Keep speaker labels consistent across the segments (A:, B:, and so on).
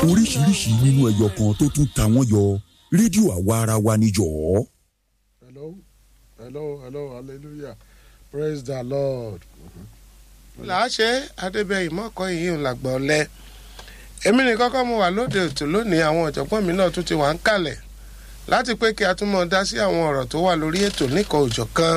A: oríṣiríṣi nínú ẹyọ kan tó tún ta wọ́n yọ rédíò àwa ara wa níjọ́.
B: hello hello hello hallelujah praise the lord.
C: làáṣẹ adébẹyì mọkọ yìí ń làgbà ọlẹ èmi nìkan kọ́ mo wà lóde ètò lónìí àwọn ọ̀jọ̀gbọ́n mi náà tún ti wà ń kalẹ̀ láti pé kí a tún mọ̀ dá sí àwọn ọ̀rọ̀ tó wà lórí ètò nìkan òjọ̀ kan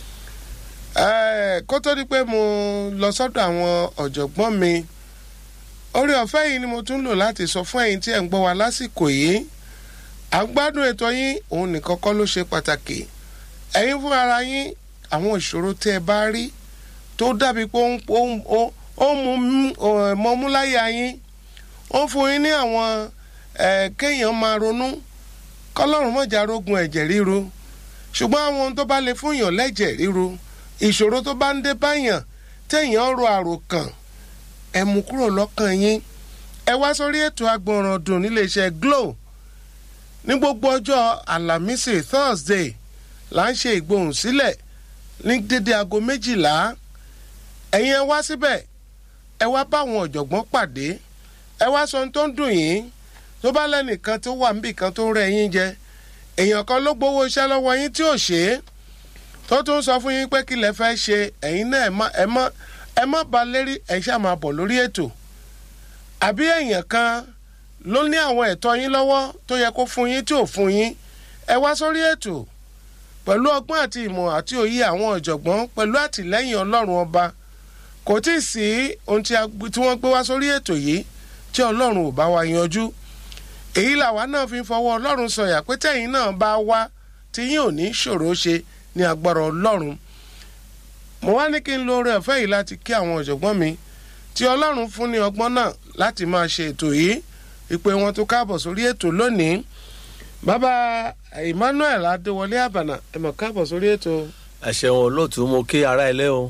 C: kó tó di pé mo lọ sọ́dọ̀ àwọn ọ̀jọ̀gbọ́n mi orí ọ̀fẹ́ yìí ni mo tún lò láti sọ fún ẹ̀yin tí ẹ̀ ń gbọ́ wa lásìkò yìí à ń gbádùn ètò yín òun nìkan kọ́ ló ṣe pàtàkì ẹ̀yin fún ara yín àwọn ìṣòro tẹ́ ẹ bá rí tó dàbí pé ó ń mú mọ́múláyà yín ó ń fún yín ní àwọn kéèyàn máa ronú kọ́lọ́run mọ̀jà rogun ẹ̀jẹ̀ ríru ṣùgbọ́n àwọn ohun tó bá lè fún yàn lẹ́jẹ̀ ríru ìṣòro tó bá ń dé báyàn téèyàn ro àròkàn ẹ mú kúrò lọ́kàn yín ẹ wá sórí ètò agbọ̀nràn dùn níléeṣẹ́ Glo ní gbogbo ọjọ́ àlàmísì Thursday là ń ṣe ìgbohùn sílẹ̀ ní dédé aago méjìlá ẹ̀yin ẹ wá síbẹ̀ ẹ wá bá àwọn ọ̀jọ̀gbọ́n pàdé ẹ wá sọ ohun tó ń dùn yín tó bá lẹ́nìkan tó wà níbì kan tó ń rẹ́ yín jẹ èèyàn kan ló gbowó iṣẹ́ lọ́wọ́ yín tí ò ṣe é tó tún sọ fún yín pé kí lẹ fẹ́ ṣe ẹ̀yin náà ẹ má ẹ má ba lérí ẹ ṣáà máa bọ̀ lórí ètò àbí èèyàn kan ló ní àwọn ẹ̀tọ́ yín lọ́wọ́ tó yẹ kó fún yín tí ò fún yín ẹ wá sórí ètò pẹ̀lú ọgbọ́n àti ìmọ̀ àti òye àwọn ọ̀jọ̀gbọ́n pẹ̀lú àtìlẹ́yìn ọlọ́run ọba kò tí ì sí ohun tí wọ́n gbé wá sórí ètò yìí tí ọlọ́run ò bá wa yanjú èyí làwa náà fi ń fọwọ́ ọlọ́run sọ̀yà pé tẹ̀yìn náà bá wá tí yín ò ní ṣòro ṣe ní agbára ọlọ́run mo wá ní kí n lo oore ọ̀fẹ́ yìí láti kí àwọn ọ̀jọ̀gbọ́n mi tí ọlọ́run fún ní ọgbọ́n náà láti máa ṣe ètò yìí ìpè wọn tó káàbọ̀ sórí ètò lónìí bàbá Emmanuel Adéwọlé Àbànà ẹ mọ̀ káàbọ̀ sórí ètò.
D: ẹ ṣeun olóòtú mo kí ara ilé o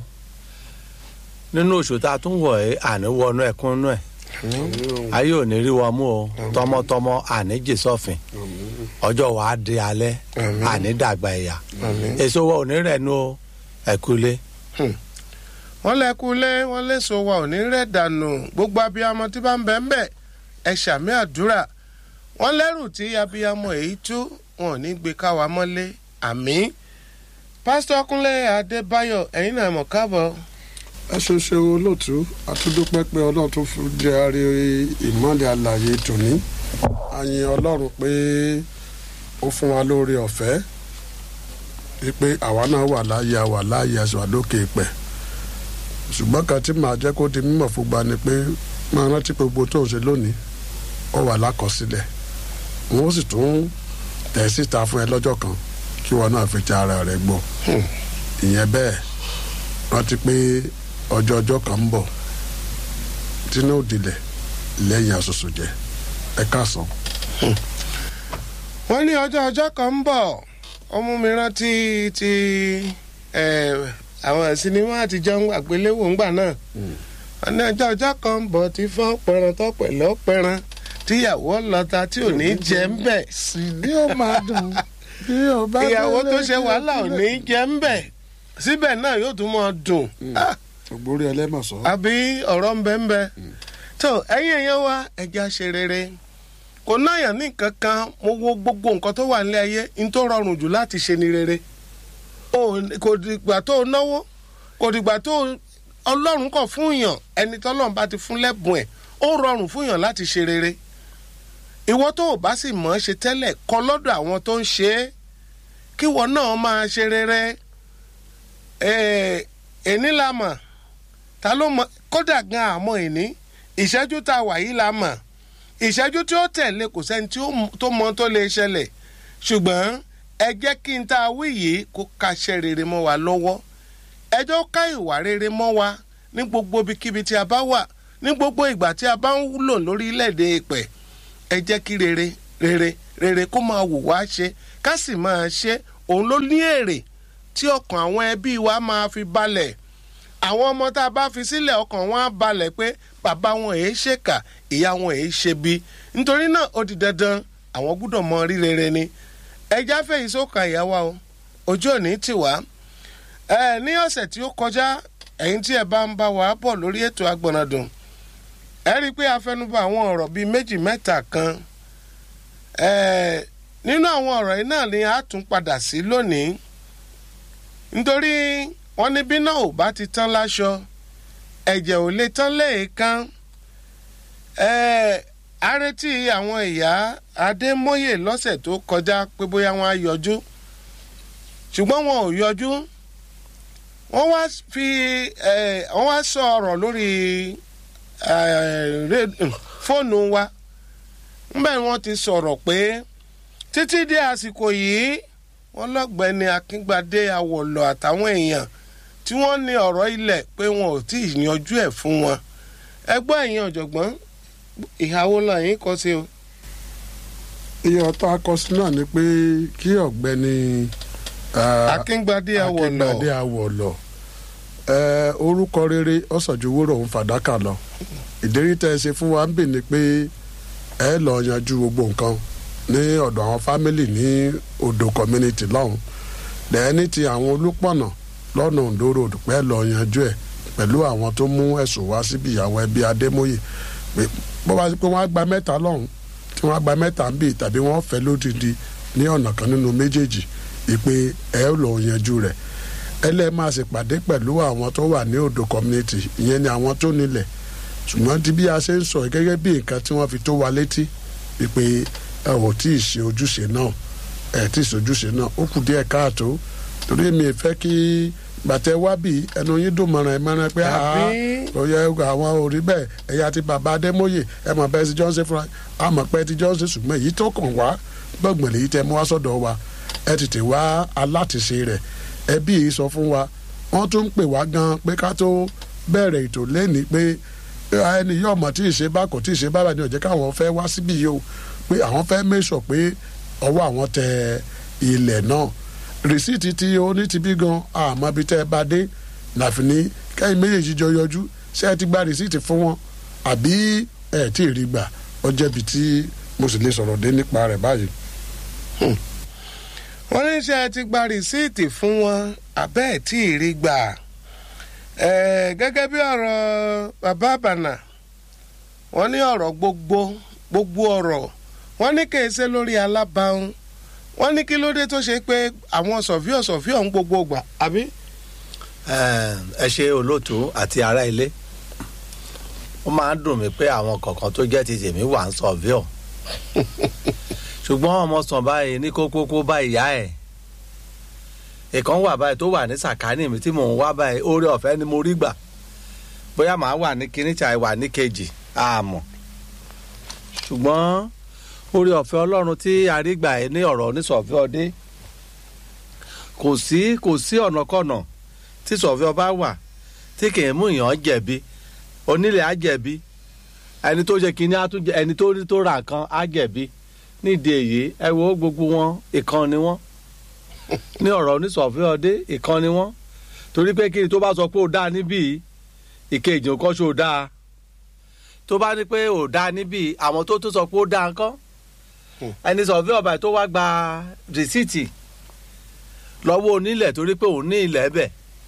D: nínú oṣù tá a tún wọ̀ ẹ́ àní wọnú ẹ̀kún nú ẹ̀ ayé ò ní rí wa mú o tọmọtọmọ àní jésọfin ọjọ́ wa á di alẹ́ àní dàgbà ẹ̀yà èso wa ò ní rẹ̀ nu ẹ̀kúlé.
C: wọ́n lẹ́kúlé wọ́n léso wa ò ní rẹ̀ dànù gbogbo abiyamọ tí bá ń bẹ̀ ń bẹ̀ ẹ ṣàmì àdúrà wọ́n lẹ́rù tí abiyamọ èyí tú wọn ò ní gbé káwa mọ́lé àmì pásítọ̀ Kúnlé Adébáyọ̀ ẹ̀yin náà mọ̀ káàbọ̀
B: ẹ ṣe ṣe olóòtú àtúndúpẹ́ pé ọlọ́run tó fi jẹ́ àrí ìmọ̀lẹ̀ àlàyé tòní àyìn ọlọ́run pé ó fún wa lórí ọ̀fẹ́ wípé àwa náà wà láàyè àwà láàyè àṣà lókè pẹ̀ ṣùgbọ́n kan tí màá jẹ́ kó di mímọ̀ fún gba ni pé máa rántí pé gbogbo tó ń ṣe lónìí ó wà lákọsílẹ̀ wọn ó sì tún tẹ̀ síta fún ẹ lọ́jọ́ kan kí wọn náà fi ti ara rẹ̀ gbọ́ ìyẹn bẹ́ẹ̀ rántí pé ọjọ́ ọjọ́ kan ń bọ̀ tínú òdìlẹ̀ lẹ́yìn àṣoṣo jẹ ẹ káàsán.
C: wọ́n ní ọjọ́ ọjọ́ kan ń bọ̀ ọmú mi rántí ti àwọn sinimá àtijọ́ àgbéléwò ńgbà náà wọ́n ní ọjọ́ ọjọ́ kan ń bọ̀ tí fọ́n pẹran tó pẹ̀lẹ́ pẹran tíyàwó lọ́ta tí ò ní jẹ́ ń bẹ̀.
B: sì ní ó máa dùn bí ó bá
C: ìyàwó tó ṣe wàhálà ò ní jẹ́ ń bẹ̀ síbẹ̀ náà yóò tún mọ́ dùn.
B: ògbórí ẹlẹ́mọ̀sọ́.
C: àbí ọ̀rọ̀ ń bẹ ń bẹ. tó ẹ̀yin èèyàn wa ẹja ṣe rere kò náyàn ní nǹkan kan mo wo gbogbo nǹkan tó wà nílé ayé n tó rọrùn jù láti ṣe ni rere. kò dìgbà tó náwó kò dìgbà tó ọlọ́run kọ̀ fún yàn ẹni tọ́lọ́run bá ti fún lẹ́bùn ẹ̀ ó rọrùn fún yàn láti ṣe rere. ìwọ tó o bá sì mọ̀ ọ́ ṣe tẹ́lẹ̀ kọ́ lọ́dọ̀ àwọn tó ń ṣe é kíwọ náà máa ṣe rere ẹni la mọ̀ ta ló mọ̀ kódà gan àmọ́ ẹni ìṣẹ́jú tá a wà yìí la mọ̀ ìṣẹ́jú tí ó tẹ̀lé kò sẹ́ni tó mọ tó lè ṣẹlẹ̀ ṣùgbọ́n ẹ jẹ́ kí n tá a wí yìí kó kaṣẹ́ rere mọ́ wa lọ́wọ́ ẹ jẹ́ ká ìwà rere mọ́ wa ní gbogbo ibikíbi tí a bá wà ní gbogbo ìgbà tí a bá ń lò lórílẹ̀‐èdè ìpẹ́ ẹ jẹ́ kí rere rere rere kó máa wù wá ṣe ká sì máa ṣe òun ló ní èrè tí ọkàn àwọn ẹbí wa máa fi balẹ̀ àwọn ọmọ tá a bá fi sílẹ̀ ọkàn wọn á balẹ̀ pé bàbá wọn èé ṣèkà ìyá wọn èé ṣe bí nítorí náà ó di dandan àwọn gbúdọ̀ mọ rí rere ni ẹja fèyí sókà ìyá wa o ojú òní tì wá ẹ ní ọ̀sẹ̀ tí ó kọjá ẹ̀yin tí ẹ bá ń bá wa bọ̀ lórí ètò agbọ̀nàdùn ẹ rí i pé a fẹnubọ àwọn ọ̀rọ̀ bíi méjì mẹ́ta kan ẹ̀ẹ́ nínú àwọn ọ̀rọ̀ yìí náà ni a tún padà sí lónìí nítorí wọ́n ní bí náà ò bá ti tán láṣọ ẹ̀jẹ̀ ò lè tán léèkán ẹ̀ẹ́ a retí àwọn ìyá adémọ́yè lọ́sẹ̀ tó kọjá pé bóyá wọ́n á yọjú ṣùgbọ́n wọn ò yọjú wọ́n wá fi ẹ̀ wọ́n wá sọ ọ̀rọ̀ lórí ẹ̀ ré- fóònù wa ńbẹ̀ ni wọ́n ti sọ̀rọ̀ pé títí dé àsìkò yìí wọ́n lọ́gbẹ́ni akíngbadé awọ̀lọ̀ àtàwọn èèyàn tí wọ́n ní ọ̀rọ̀ ilẹ̀ pé wọn ò tí ì yanjú ẹ̀ fún wọn ẹgbẹ́ ẹ̀yin ọ̀jọ̀gbọ́n ìhàwó lọ́yìn kọ́ sí o.
B: iye ọ̀tọ̀ akọsí náà ni pé kí ọ̀gbẹ́ni ah,
C: akíngbadé awọ̀lọ̀
B: akíngbadé awọ̀lọ̀ eh, orúkọ rere ọ̀sàjúwòrò ń fàdákà lọ ìdérí tẹ́ ẹ ṣe fún wa ń bì ní pé ẹ lọ yanjú gbogbo nǹkan ní ọ̀dọ̀ àwọn fámìlì ní odò community lọ́hùn lẹ́ẹ̀ni ti àwọn olùpọ̀nà lọ́nà Ondo road pẹ́ lọ yanjú ẹ̀ pẹ̀lú àwọn tó mú ẹ̀sùn wá síbi ìyàwó ẹbí Adémóyè pé bó bá ṣe pé wọ́n á gba mẹ́ta lọ́hùn tí wọ́n á gba mẹ́ta ń bì tàbí wọ́n fẹ́ lódìdí ní ọ̀nà kan nínú méjèèjì ìpè ẹ lọ yanjú rẹ̀ ẹlẹ́ máa ṣèpàdé pẹ̀lú àwọn tó wà ní odò community ìyẹn ni àwọn tó nílẹ̀ ṣùgbọ́n tí bí a ṣe ń sọ yìí gẹ́gẹ́ bí nǹkan tí wọ́n fi tó wa létí ìpè ẹ ò tí ì ṣe ojúṣe náà ẹ tí ì ṣe ojúṣe náà ó kù díẹ̀ káàtó torí mi fẹ́ kí gbàtẹ́ wá bí ẹnu yín dùn mọ̀ràn ẹ̀ mọ̀ràn pé
C: Àbí?
B: ó yẹ àwọn ò rí bẹ́ẹ̀ ẹ̀yà ti bàbá Adémóyè ẹ mọ̀ bẹ́ẹ̀ ti jọ́ ń ṣe fúnra àmọ̀ pẹ́ ti jọ́ ń ṣe ṣùgbọ́n èyí tó kàn wá gbọ̀ngbọ̀n lèyí tẹ́ mú wá sọ́dọ̀ wa ẹ tètè wá alátìṣe rẹ̀ ẹbí yìí sọ fún wa wọ́n tún ń pè wá gan pé ká tó bẹ̀rẹ̀ ètò lẹ́ni pé ẹni yóò mọ̀ tí ì ṣe bá kò tí ì ṣe bá bá ní ọ̀jẹ́ káwọn fẹ́ wá síbí yìí o pé àwọn fẹ́ mẹ́sọ̀ pé ọwọ́ àwọn tẹ ilẹ̀ náà rìsíìtì tí ó ní ti bí gan àmọ́ ibi tẹ́ ẹ bá dé láfi ní kẹ́yìn méjèèjì jọ yọjú ṣé ẹ ti gba rìsíìtì fún wọn àbí ẹ tí ì rí gbà ó jẹ́bi tí mo sì lè sọ̀rọ̀ dé nípa rẹ̀ báyìí.
C: wọ́n ní ṣe ti gba rìsíìtì fún wọn abẹ́ ẹ̀ tí ì rí gbà Ẹ̀, gẹ́gẹ́ bí ọ̀rọ̀ bàbá àbànà wọ́n ní ọ̀rọ̀ gbogbo gbogbo ọ̀rọ̀ wọ́n ní kèé ṣe lórí alábàáhùn wọ́n ní kí ló dé tó ṣe pé àwọn sọ̀fíọ̀ sọ̀fíọ̀ ń gbogbo gbà àbí.
D: ẹ ṣe olóòtú àti ará ilé ó máa ń dùn mí pé àwọn kọ̀ọ̀kan tó jẹ́ ti tèmi wà ń sọ̀víọ̀ ṣùgbọ́n ọmọ sàn báyìí ní kókókó bá ìyá ẹ̀ ìkan wà báyìí tó wà ní sàkání mi tí mò ń wá báyìí oore ọ̀fẹ́ ni mo rí gbà bóyá màá wà ní kíní tí a wà ní kejì àmọ́ ṣùgbọ́n oore ọ̀fẹ́ ọlọ́run tí a rí gbà ẹ́ ní ọ̀rọ̀ onísọ̀fẹ́ ọdẹ kò sí kò sí ọ̀nàkọ̀nà tí sọ̀fẹ́ ọba wà tí kì í mú èèyàn jẹ̀bi onílẹ̀ á jẹ̀bi ẹni tó jẹ kínní á tún jẹ ẹni tó rí tó ra nǹkan á jẹ̀bi nídìí èyí ẹ wo gbogbo wọn ìkan ni wọn ní ọ̀rọ̀ onísọ̀fẹ́ ọdẹ ìkan ni wọn torí pé kí ni tó bá sọ pé ó dáa níbí ìkejì ò kọ́ ṣe ó dáa tó bá ní pé ò dáa níbí àwọn tó tún sọ pé ó dáa ńkọ́ ẹni sọ̀fẹ́ ọba tó wá gba rìsíìtì lọ́wọ́ onílẹ̀ torí pé òun ní ilẹ̀ bẹ̀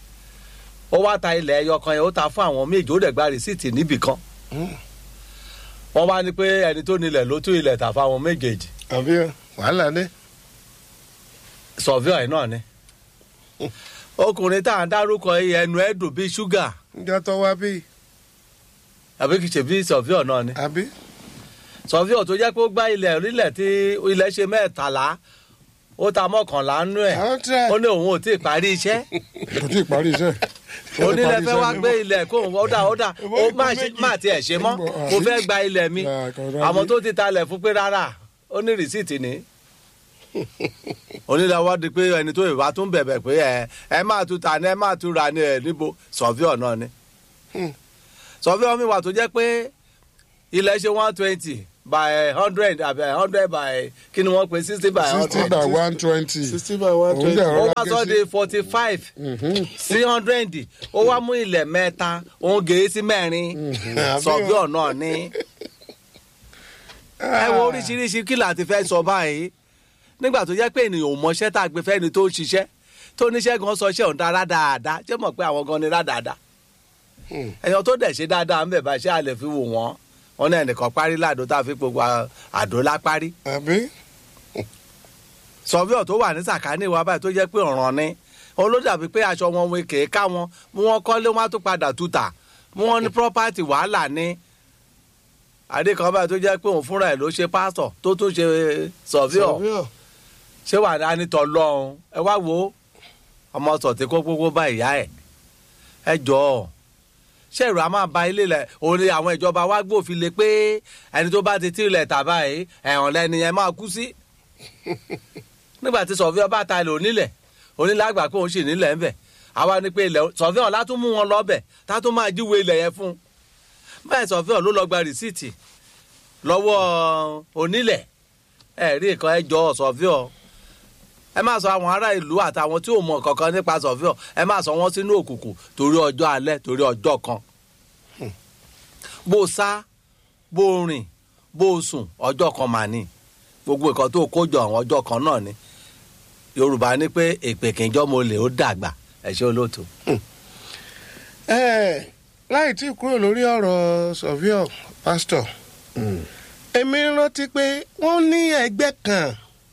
D: ó wá ta ilẹ̀ ẹyọ kan yẹn ó ta fún àwọn méjì ó dẹ̀ gba rìsíìtì níbì kan wọ́n bá ní pé ẹni tó nílẹ̀ ló tún ilẹ̀ tà fáwọn méjèèjì
C: àbí wàhálà dé.
D: sọ̀fíọ̀ ẹ̀ náà ni ọkùnrin tá à ń dárúkọ yìí ẹnu ẹ̀ dùn bíi ṣúgà
C: níjọ́ tó wá bí
D: àbí kìí ṣe bíi sọ̀fíọ̀ náà ni
C: àbí.
D: sọ̀fíọ̀ tó jẹ́ pé ó gbá ilẹ̀ orílẹ̀ tí ilẹ̀ ṣe mẹ́tàlá ó ta mọ́kànlá nú ẹ̀
C: àwọn tẹ́
D: ó ní òun ò tí ì parí iṣẹ́
B: kò tí ì parí iṣẹ́.
D: onílẹ̀ fẹ́ wá gbé ilẹ̀ kó òun ọ̀dà ọ̀dà ó má ṣe- má tiẹ̀ ṣe mọ́ mo fẹ́ gba ilẹ̀ mi àwọn tó ti talẹ̀ fún pé rárá ó ní rìsíìtì ni onílẹ̀ wá di pé ẹni tó ìwà tún bẹ̀bẹ̀ pé ẹ ẹ máa tún ta ni ẹ máa tún ra ni ẹ níbo sọ̀fíọ̀ náà ni sọ̀fíọ̀ mi wà tó jẹ́ pé ilẹ̀ ṣe one twenty by hundred àbí hundred by kí ni wọ́n pe sixty by
B: sixty
D: hundred
B: by one twenty.
C: sixty by one
B: Òun
C: twenty.
B: dẹ̀
D: ó
B: rọra
D: wá
B: gé
D: sọ
B: sí-
D: di forty five sí hundred ó wá mú ilẹ̀ mẹ́ta òun gèé sí mẹ́rin sọ̀fíọ̀ náà ni ẹ wo oríṣiríṣi kí là ti fẹ́ sọ báyìí nígbà tó jẹ́ pé ènìyàn ò mọṣẹ́ tá a gbé fẹ́ni tó ń ṣiṣẹ́ tó níṣẹ́ gan sọ iṣẹ́ òun dára dáadáa ṣé mọ̀ pé àwọn gan ni rádáadáa èèyàn tó dẹ̀ ṣe dáadáa ń bẹ̀ bá ṣe a lè fi wò wọ́n wọn ní ẹnìkan parí láàdó tá a fi gbogbo à- àdó lápárí
C: àbí
D: sọfíọ tó wà ní sàkání wa báyìí tó jẹ́ pé ọ̀ràn ni òun ló dàbí pé aṣọ wọn wọn kèé ká wọn mú wọn kọ́lé wọn á tún padà tuta mú wọn ní property wàhálà ní adé kan báyìí tó jẹ́ pé òun fúnra ẹ̀ ló ṣe pásítọ̀ tó tún ṣe sọfíọ
C: sọfíọ
D: ṣé wà ní anítọ̀ lọ́hùn ẹ wá wo ọmọ sọ̀tì kó gbogbo bá ìyá ẹ̀ ẹ jọ̀ọ́ ṣé ìrù a máa ba ilé lẹ̀ òun ni àwọn ìjọba wa gbòfin lé pé ẹni tó bá ti tí ilẹ̀ tà báyìí ẹ̀hàn lẹ́ni yẹn máa kú sí nígbà tí sọ̀fíọ́ bá ta ilẹ̀ onílẹ̀ onílẹ̀ àgbà pé òun sì nílẹ̀ ń bẹ̀ àwa ni pé ilẹ̀ sọ̀fíọ́ látún mú wọn lọ́bẹ̀ tá tún máa jíwèé ilẹ̀ yẹn fún un báyìí sọ̀fíọ́ ló lọ gba rìsíìtì lọ́wọ́ onílẹ̀ ẹ̀rí nǹkan ẹ jọ̀ọ́ sọ̀fíọ́ ẹ má sọ àwọn ará ìlú àtàwọn tí ò mọ kankan nípa sọfíọ ẹ má sọ wọn sínú òkùnkùn torí ọjọ́ alẹ́ torí ọjọ́ kan bó o sá bó o rìn bó o sùn ọjọ́ kan mà ní gbogbo nǹkan tó kó jọ àwọn ọjọ́ kan náà ni yorùbá ní pé èpè kìjọ́ mo lè ó dàgbà ẹ ṣe olóòtú.
C: ẹ láì tí kúrò lórí ọ̀rọ̀ sọfíọ pásítọ̀ èmi rántí pé wọ́n ní ẹgbẹ́ kan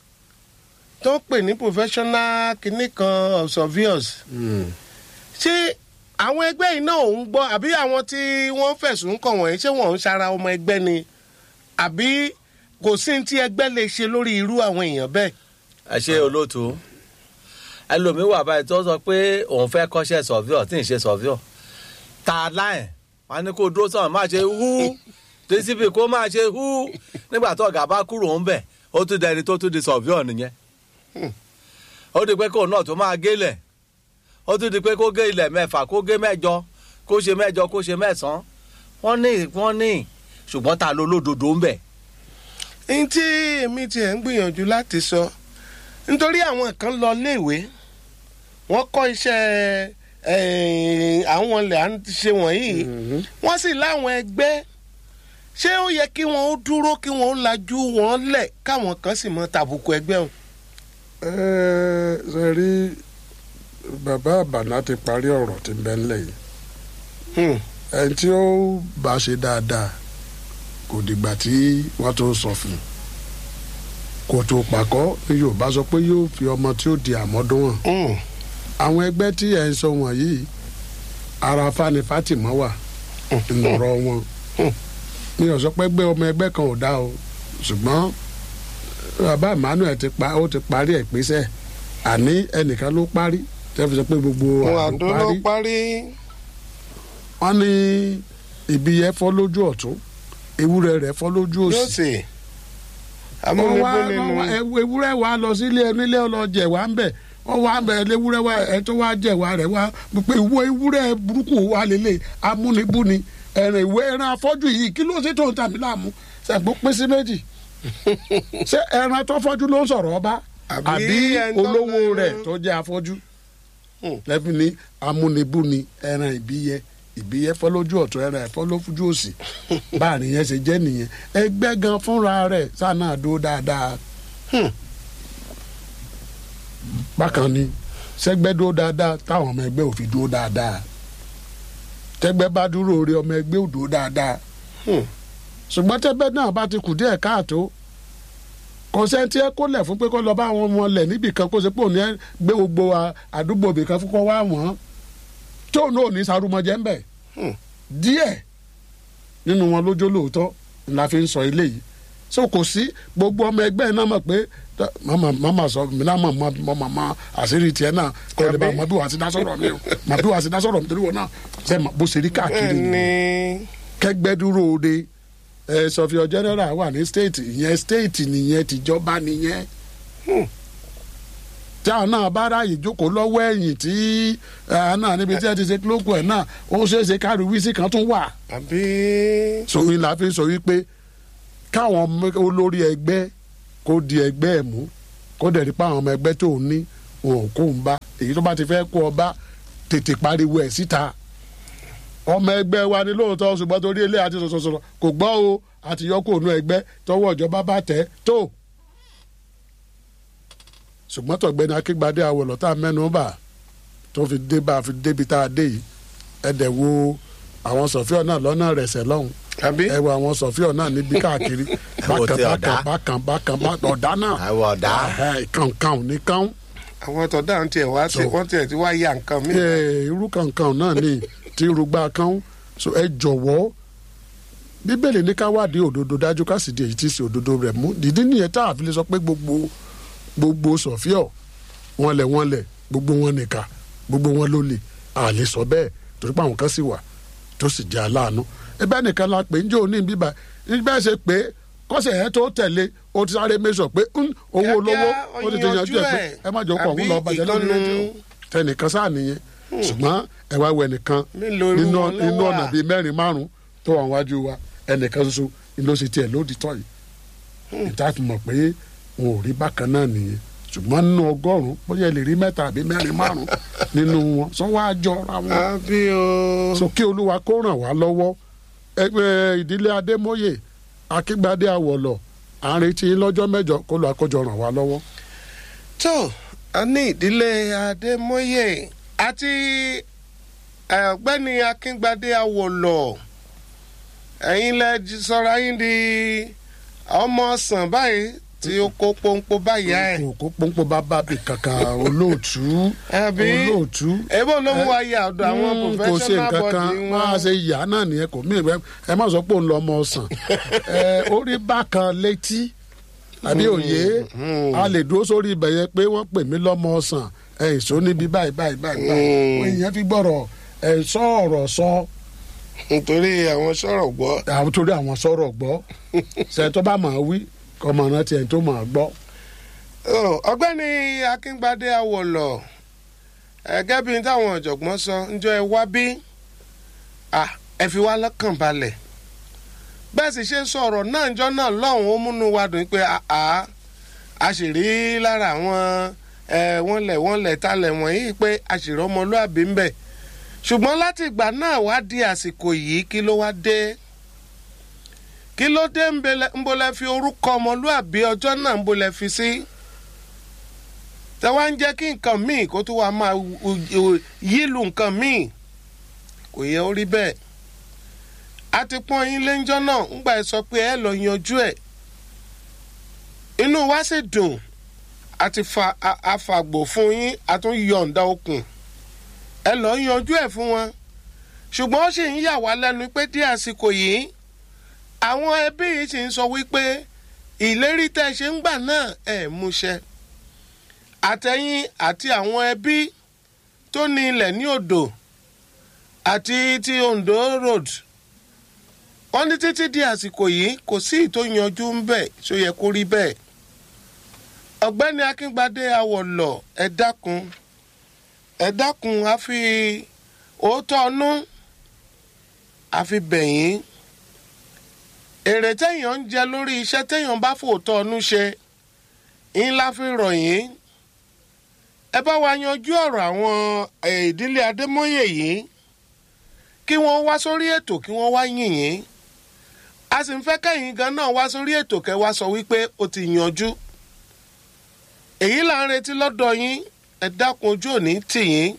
C: tó ń pè ní professional kinní kan of surveyors ṣé àwọn ẹgbẹ́ yìí náà ò ń gbọ́ àbí àwọn tí wọ́n fẹ̀sùn kàn wọ̀nyí ṣé wọ́n ń ṣara ọmọ ẹgbẹ́ ni àbí kò sí ní tí ẹgbẹ́ lè ṣe lórí irú àwọn èèyàn bẹ́ẹ̀.
D: ẹ ṣe olóòtú ẹlòmíín wà báyìí tó sọ pé òun fẹ́ kọ́ṣẹ́ sọ̀fíọ̀ tí ì ṣe sọ̀fíọ̀ ta láì wọn ni kó dúró sọ̀rọ̀ má ṣe hú dcp kó má ṣe hú nígbà tó ọ̀gá bá kúrò ń bẹ̀ ó tún dẹni tó tún di sọ̀fíọ̀ nìyẹn ó di pé kóun náà tó máa gélẹ̀ ó tún di pé kó gé ilẹ̀ mẹ́fà kó gé mẹ́jọ kó ṣe mẹ́jọ kó ṣe mẹ́sàn-án wọ́n ní wọ́n ní ṣùgbọ́n ta ló lódodo ń bẹ̀
C: ní tí èmi tiẹ̀ ń gbìyànjú láti sọ nítorí àwọn kan lọ léèwé wọ́n kọ́ iṣẹ́ eh, àwọn ilẹ̀ à ń ṣe wọ̀nyí wọ́n sì láwọn ẹgbẹ́ ṣé ó yẹ kí wọ́n ó dúró kí wọ́n ó lajú wọn lẹ̀ káwọn kan sì mọ tàbùkù ẹgbẹ́ wọn.
B: ẹ ṣe rí bàbá àbànà ti parí ọ̀rọ̀ tí ń bẹ ńlẹ̀ yìí
C: Hmm.
B: ẹni tí ó bá ṣe dáadáa kò dìgbà tí wọ́n tó sọ fún un kò tó pàkọ́ ní yorùbá sọ pé yóò fi ọmọ tí ó di àmọ́dún hàn
C: Hmm.
B: àwọn ẹgbẹ́ tí ẹ̀ ń sọ wọ̀nyí ara fani fatima wà ńlọrọ̀ wọn mi ò sọ pé gbé ọmọ ẹgbẹ́ kan ò dá o ṣùgbọ́n bàbá emmanuel ti pa ó ti parí ẹ̀ pèsè àní ẹnìkan ló parí tẹ́ fi sọ pé gbogbo
C: wọn
B: àlọ́
C: àdó ló
B: parí
C: parí.
B: wọ́n ní ibi yẹn fọ́ lójú ọ̀tún ewúrẹ́ rẹ̀ fọ́ lójú
C: yóò
B: òsì
C: sì
B: wọ́n
C: amúnibó
B: wá
C: nínú
B: wọ́n wá ewu- ewúrẹ́ wa lọ sílé onílé ọlọ́jẹ̀ wa ń bẹ̀ wọ́n wá ń bẹ̀ ewúrẹ́ wa ẹ̀ tó wá jẹ̀ wa rẹ̀ wá pé ìwọ ewúrẹ́ burúkú wa lélẹ̀ amúnibúni ẹ̀rìn ìwé ẹran afọ́jú yìí kí ló ṣe tó ń tàbí láàmú ṣàgbó pín sí méjì ṣé ẹran tó fọ́jú ló ń sọ̀rọ̀ ọba
C: Àbí
B: àbí
C: ẹni tó
B: olówó
C: lè-
B: rẹ̀ tó jẹ́ afọ́jú
C: Hmm.
B: lẹ́bi ní amúnibúni ẹran ìbíyẹ ìbíyẹ fọ́ lójú ọ̀tún ẹran ẹ̀fọ́ lójú òsì báàrin yẹn ṣe jẹ́ nìyẹn ẹgbẹ́ gan fúnra rẹ̀ sáà náà dúró dáadáa bákan ni sẹgbẹ́ dúró dáadáa táwọn ọmọ ẹgbẹ́ ò fi dúró dáadáa tẹgbẹ́ bá dúró orí ọmọ ẹgbẹ́ ò dúró dáadáa
C: Hmm.
B: ṣùgbọ́n tẹgbẹ́ náà bá ti kù díẹ̀ káàtó kò sẹ́ńtì ẹ kó lẹ̀ fún pé kó lọ bá àwọn ọmọ lẹ̀ níbì kan kó ṣe pé òní ẹ gbé gbogbo a- àdúgbò ibì kan fún kó wá wọ́n tí òun náà ò ní sarumọjẹ ń bẹ̀
C: Hmm.
B: díẹ̀ nínú wọn lójó lóòótọ́ la fi ń sọ ilé yìí so kò sí gbogbo ọmọ ẹgbẹ́ náà mọ̀ pé tẹ- màmá màmá sọ mi náà mọ̀ mọ̀ mọ̀ mọ̀ mọ̀ àṣírí tiẹ̀ náà kọ́ ẹ̀ lè bá mọ̀ bí wàá ti dá sọ̀rọ̀ mi o mọ̀ bí wàá ti dá sọ̀rọ̀ mi torí wọn náà ṣe mọ̀ bó ṣe rí káàkiri
C: ẹni
B: nìyẹn kẹgbẹ́ dúró de ẹ sọfíọ general wà ní state ìyẹn state nìyẹn tìjọba nìyẹn tí àwọn náà bá ráàyè jókòó lọ́wọ́ ẹ̀yìn tí àwọn náà níbi tí ẹ ti ṣe kílókù ẹ̀ náà ó ṣeé ṣe káàrí wíìsì kan tún wà
C: àbí
B: sòwìn la fi sọ wípé káwọn ọmọ- olórí ẹgbẹ́ kó di ẹgbẹ́ ẹ̀ mú kó dẹ̀ rí pa àwọn ọmọ ẹgbẹ́ tó ń ní wọn ò kó ń bá èyí tó bá ti fẹ́ kó ọ bá tètè pariwo ẹ̀ síta ọmọ ẹgbẹ́ wa ni lóòótọ́ ṣùgbọ́n torí ilé àti sọ̀sọ̀sọ̀rọ̀ kò gbọ́ o àti yọkó ònú ẹgbẹ́ tọwọ́ ìjọba bá tẹ̀ tó ṣùgbọ́n tọ̀gbẹ́ni akíngbadé awọ̀lọ́ tá a mẹ́nu bà tó fi dé bá a fi débi tá a dé yìí ẹ̀dẹ̀ wo àwọn sọ̀fíọ́ náà lọ́nà rẹ̀sẹ̀ lọ́hùn
C: àbí
B: ẹ wo àwọn sọfíọ náà níbi káàkiri
D: wo
B: bákan
D: ti ọ̀dà.
B: bákan bákan bákan ọ̀dà náà
D: àwọn ọ̀dà
B: kankan ò ní kán
C: àwọn tọ̀dá ń tiẹ̀ wá sí
B: So-
C: wọ́n tiẹ̀ ti wá ya nǹkan mi.
B: irú kankan náà ni tí irúgbà kan so ẹ jọ̀wọ́ bíbélì ní ká wádìí òdodo dájú ká sì di èyí tí í ṣe òdodo rẹ̀ mú dídí nìyẹn tá a fi lè sọ pé gbogbo gbogbo sọfíọ wọn lẹ wọn lẹ gbogbo wọn nìka gbogbo wọn ló lè a lè sọ bẹ́ẹ̀ torí pé àwọn kan sì wà tó sì jẹ́ aláàánú ẹbẹ nìkan la pè ń jẹ́ òní bíbá bẹ́ẹ̀ ṣe pé kọ́sẹ̀ yẹn tó tẹ̀lé o ti sáré mẹ́sọ̀ pé ń, owó olówó ó ti ti yanjú ẹ̀ pé ẹ má jọ kọ̀ ọ̀hún lọ bàjẹ́ lórí
C: Àbí
B: rédíò
C: ìkànnù-
B: tẹnìkan sáà nìyẹn ṣùgbọ́n ẹ wá wẹ nìkan
C: Mélòó irú
B: nínú
C: wọn ló
B: nínú
C: wà?
B: ọ̀nà bíi mẹ́rin márùn tó wà wájú wa ẹnìkan ṣoṣo ni ló ṣe tiẹ̀ lódì tọ́ yìí ìta fi mọ̀ pé wọn ò rí bákan náà nìyẹn ṣùgbọ́n nínú ọgọ́rùn-ún bóyá ẹ lè rí mẹ́ta àbí mẹ́rin márùn nínú wọn sọ wá jọra wọn
C: àbí o.
B: so kí olúwa kó ràn wá lọ́wọ́ ẹgbẹ́ ìdílé adémóyè akíngbadé àwọ̀lọ̀ à ń retí lọ́jọ́ mẹ́jọ kó lọ́ọ́ àkójọ ràn wá lọ́wọ́.
C: tó a ní ìdílé adémọye àti ọ̀gbẹ́ni akíngbadé awolọ ẹ̀yin lẹ jí- sọra yín di ọmọ ọsàn báyìí tí ó kó pọ́npọ́ báyà ẹ̀
B: kò kó pọ́npọ́ bá bá bì kankan olóòtú
C: Àbí?
B: olóòtú.
C: èbó ló mú wa yà ọ̀dọ̀ àwọn
B: Mm, kò ṣe
C: professional
B: nǹkan
C: body
B: kan máa
C: wọn
B: ṣe yà náà nìyẹn kò mí ìwé ẹ má sọ pé òun lọ ọmọ ọsàn ẹ orí bákan létí àbí òye a lè dúró sórí ibẹ̀ yẹn pé wọ́n pè mí lọ́mọ ọsàn ẹ ìṣó níbi báyìí báyìí báyìí báyìí
C: Mm.
B: wọ́n ìyẹn fi gbọ́rọ̀ ẹ sọ ọ̀rọ̀ sọ
C: nítorí àwọn sọ̀rọ̀ gbọ́
B: àwọn torí àwọn sọ̀rọ̀ gbọ́ ṣe tó bá máa wí kọ́mọ náà tiẹ̀ tó máa gbọ́.
C: Oh, ọ̀gbẹ́ni akíngbadé awọlọ ẹgẹ́ bíi táwọn ọ̀jọ̀gbọ́n sọ ǹjọ́ ẹ wá bí Ah, ẹ fi wá lọ́kàn balẹ̀ bẹ́ẹ̀ sì ṣe ń sọ̀rọ̀ náà ǹjọ́ náà lọ́hùn ó múnú wa dùn pé àá a sì rí lára àwọn ẹ wọ́n lẹ̀ wọ́n lẹ̀ talẹ̀ wọ̀nyí pé a sì rí ọmọlúàbí ń bẹ̀ ṣùgbọ́n láti ìgbà náà wá di àsìkò yìí kí ló wá dé kí ló dé ń bele- ń bolẹ̀ fi orúkọ ọmọlúàbí ọjọ́ náà ń bolẹ̀ fi sí. Si? tẹ wá ń jẹ́ kí nǹkan míì kó tó wá máa wu- wu- yílu nǹkan míì kò yẹ ó rí bẹ́ẹ̀ a ti pọ́n yín léńjọ́ náà ńgbà ẹ sọ pé ẹ lọ yanjú ẹ̀ inú wa sì dùn a ti fa a- afàgbò fún yín a tún yọ̀ǹda okùn ẹ lọ yanjú ẹ̀ fún wọn ṣùgbọ́n ó sì ń yà wá lẹ́nu pé dí àsìkò yìí àwọn ẹbí yìí sì ń sọ wípé ìlérí tẹ́ ẹ ṣe ń gbà náà ẹ̀ múṣẹ àtẹ̀yìn àti àwọn ẹbí tó ní ilẹ̀ ní odò àti ti ondo road wọ́n ní títí di àsìkò yìí kò sí ìtò yanjú ń bẹ̀ tó yẹ kó rí bẹ́ẹ̀ ọ̀gbẹ́ni akíngbadé awọ̀lọ̀ ẹ dákun ẹ dákun a fi òótọ́ ọnú a fi bẹ̀yìn èrè téèyàn ń jẹ lórí iṣẹ́ téèyàn bá fòótọ́ ọnú ṣe ńlá fi rọ̀ yín ẹ bá wa yanjú ọ̀rọ̀ àwọn eh, ìdílé adémọ́yè yìí kí wọ́n wá sórí ètò kí wọ́n wá yìn yín a sì ń fẹ́ kẹ́yìn gan náà wá sórí ètò kẹ́ wá sọ wípé ó ti yanjú èyí là ń retí lọ́dọ̀ yín ẹ dákun ojú òní tì yín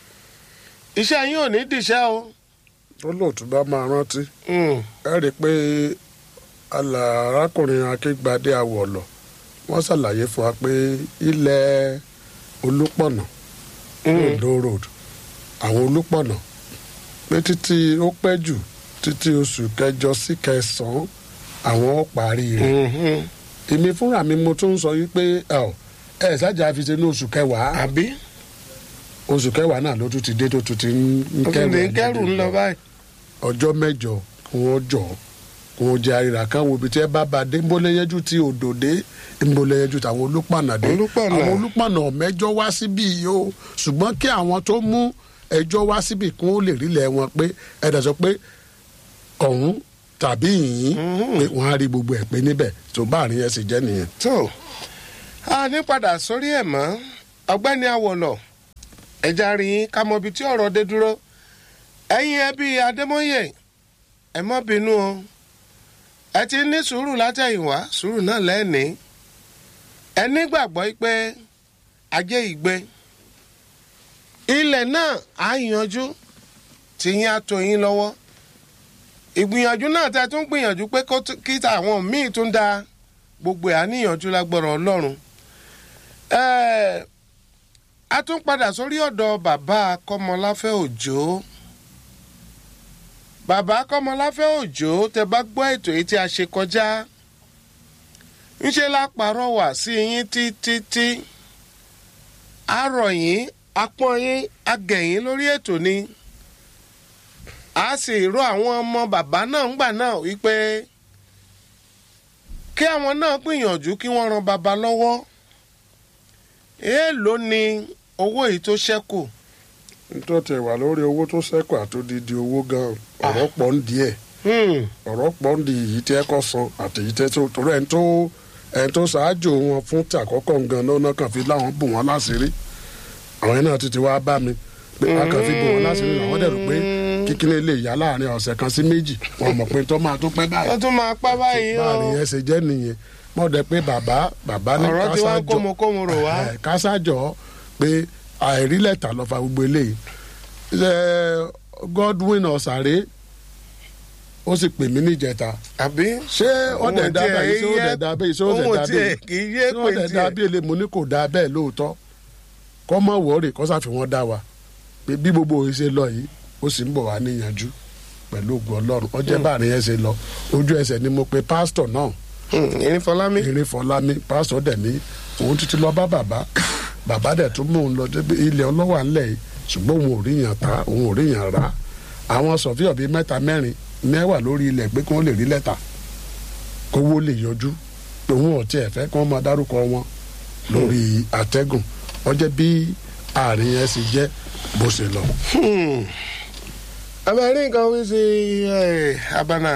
C: iṣẹ́ yín ò ní dìṣẹ́ o.
B: tó lóòtú bá máa rántí
C: Mm.
B: ẹ rí i pé alà arákùnrin akíngbadé awọ̀lọ̀ wọ́n ṣàlàyé fún wa pé ilẹ̀ olúpọ̀nà ondo road àwọn olúpọ̀nà pé títí ó pẹ́ jù títí oṣù kẹjọ sí kẹsàn-án àwọn ó parí rẹ̀
C: Mhm.
B: èmi fúnra mi mo tún sọ wípé ẹ ò ẹ ṣáàjà fi ṣe ní oṣù kẹwàá
C: àbí
B: oṣù kẹwàá náà ló tún ti dé tó tún ti ń
C: ó fi lè kẹ́rù ń lọ báyìí.
B: ọjọ́ mẹ́jọ kí wọ́n jọ kí wọ́n jẹ àríra kan wo ibi tí ẹ bá ba dé nbólẹ́yẹ́jú tí odò dé nbólẹ́yẹ́jú táwọn olùpànà dé
C: Olúpànà.
B: àwọn olùpànà mẹ́jọ wá síbí yìí o ṣùgbọ́n kí àwọn tó mú ẹjọ́ wá síbí kí wọ́n lè rílẹ̀ wọn pé ẹ̀dá sọ pé ọ̀hún tàbí yìnyín pé wọ́n á rí gbogbo ẹ̀ pé níbẹ̀ tó bá àárín ẹ̀ sì jẹ́ nìyẹn.
C: tó a ní padà sórí ẹ̀ mọ́ ọ̀gbẹ́ni awọ̀lọ̀ ẹ̀já rí yín ká mọ ibi tí ọ̀rọ̀ dé dúró ẹ̀yin ẹbí adémọ́yè ẹ má bínú o ẹ ti ní sùúrù látẹ̀yìnwá sùúrù náà lẹ́ẹ̀ni ẹ nígbàgbọ́ pé ajé ìgbé ilẹ̀ náà á yanjú tí yín á tó yín lọ́wọ́ ìgbìyànjú náà tẹ tún gbìyànjú pé kó tún- kí àwọn míì tún da gbogbo ẹ̀ àníyànjú lágbára ọlọ́run Ẹ́ẹ̀, a tún padà sórí ọ̀dọ̀ bàbá kọ́mọláfẹ́ òjò bàbá kọ́mọláfẹ́ òjò tẹ bá gbọ́ ètò yìí tí a ṣe kọjá ńṣe la pàrọwà sí yín títí àárọ̀ yín apọ́n yín agẹ̀yìn lórí ètò ni a sì rọ àwọn ọmọ bàbá náà ńgbà náà wípé kí àwọn náà gbìyànjú kí wọ́n ran bàbá lọ́wọ́ èèló ni owó yìí tó ṣẹ́kù
B: nítorí tẹ̀ wà lórí owó tó ṣẹ́kù àtòdìdí owó gan ọ̀rọ̀ pọ̀ ń díẹ̀
C: Hmm,
B: ọ̀rọ̀ pọ̀ ń di èyí tí ẹ kọ́ san àti èyí tẹ́ tó torí ẹni tó ẹni tó ṣáájú wọn fún tí àkọ́kọ́ gan náà náà kàn fi láwọn bù wọ́n láṣìírí àwọn yẹn náà ti ti wá bá mi pé a kàn fi bù wọ́n láṣìírí àwọn dẹ̀ rò pé kíkíní lè yá láàrin ọ̀sẹ̀ kan sí méjì wọn mọ̀ pé tó máa tó pẹ́ báyìí
C: ó tún máa pa báyìí o
B: báàrin yẹn ṣe jẹ́ nìyẹn mọ̀ dẹ̀ pé bàbá bàbá ní
C: ọ̀rọ̀ tí wọ́n
B: kásájọ
C: kómokómo rò wá
B: ẹ̀, kásájọ pé àìrí lẹ́tà ló fa gbogbo eléyìí ṣe Godwin ọ̀sàré ó sì pè mí níjẹta
C: àbí
B: ṣé
C: Òun
B: ọ̀dẹ̀ dá
C: tiẹ̀
B: bẹ́ẹ̀ ṣé ọ̀dẹ̀
C: yẹ-
B: dá bẹ́ẹ̀ ṣé ọ̀dẹ̀
C: òun
B: dá
C: tiẹ̀
B: bẹ́ẹ̀
C: kì í yé
B: ṣé
C: pé
B: ọ̀dẹ̀ dá
C: tiẹ̀
B: bẹ́ẹ̀ lè mo ní kò dá bẹ́ẹ̀ lóòótọ́ kọ́ mọ̀ wọ́ọ̀rì kọ́ sàfi wọ́n dá wa pé bí gbogbo òye ṣe lọ yìí ó sì ń bọ̀ wá níyànjú pẹ̀lú ògùn ọlọ́run ọjọ́ báàrin yẹn ṣe lọ ojú ẹsẹ̀ ni mo pe pásítọ̀ náà
C: Hmm, ìrìn fọlámi
B: eré fọlámi pásítọ̀ dẹ̀ ní òun títí lọ bá bàbá bàbá dẹ̀ tún mú un lọ débi ilẹ̀ ọlọ́wà ńlẹ̀ yìí ṣùgbọ́n òun ò rí yàn ta òun ò rí yàn rà àwọn sọ̀fíọ̀ bíi mẹ́ta mẹ́rin mẹ́wàá lórí ilẹ̀ pé kí wọ́n lè rí lẹ́tà kówó lè yọjú pé òun ò tiẹ̀ fẹ́ kí wọ́n máa dárúkọ wọn lórí àtẹ́gùn ọjọ́ bí àárín yẹn sì jẹ́ bó ṣe lọ.
C: abẹ́rẹ́ nǹkan wí sí ẹ̀, abana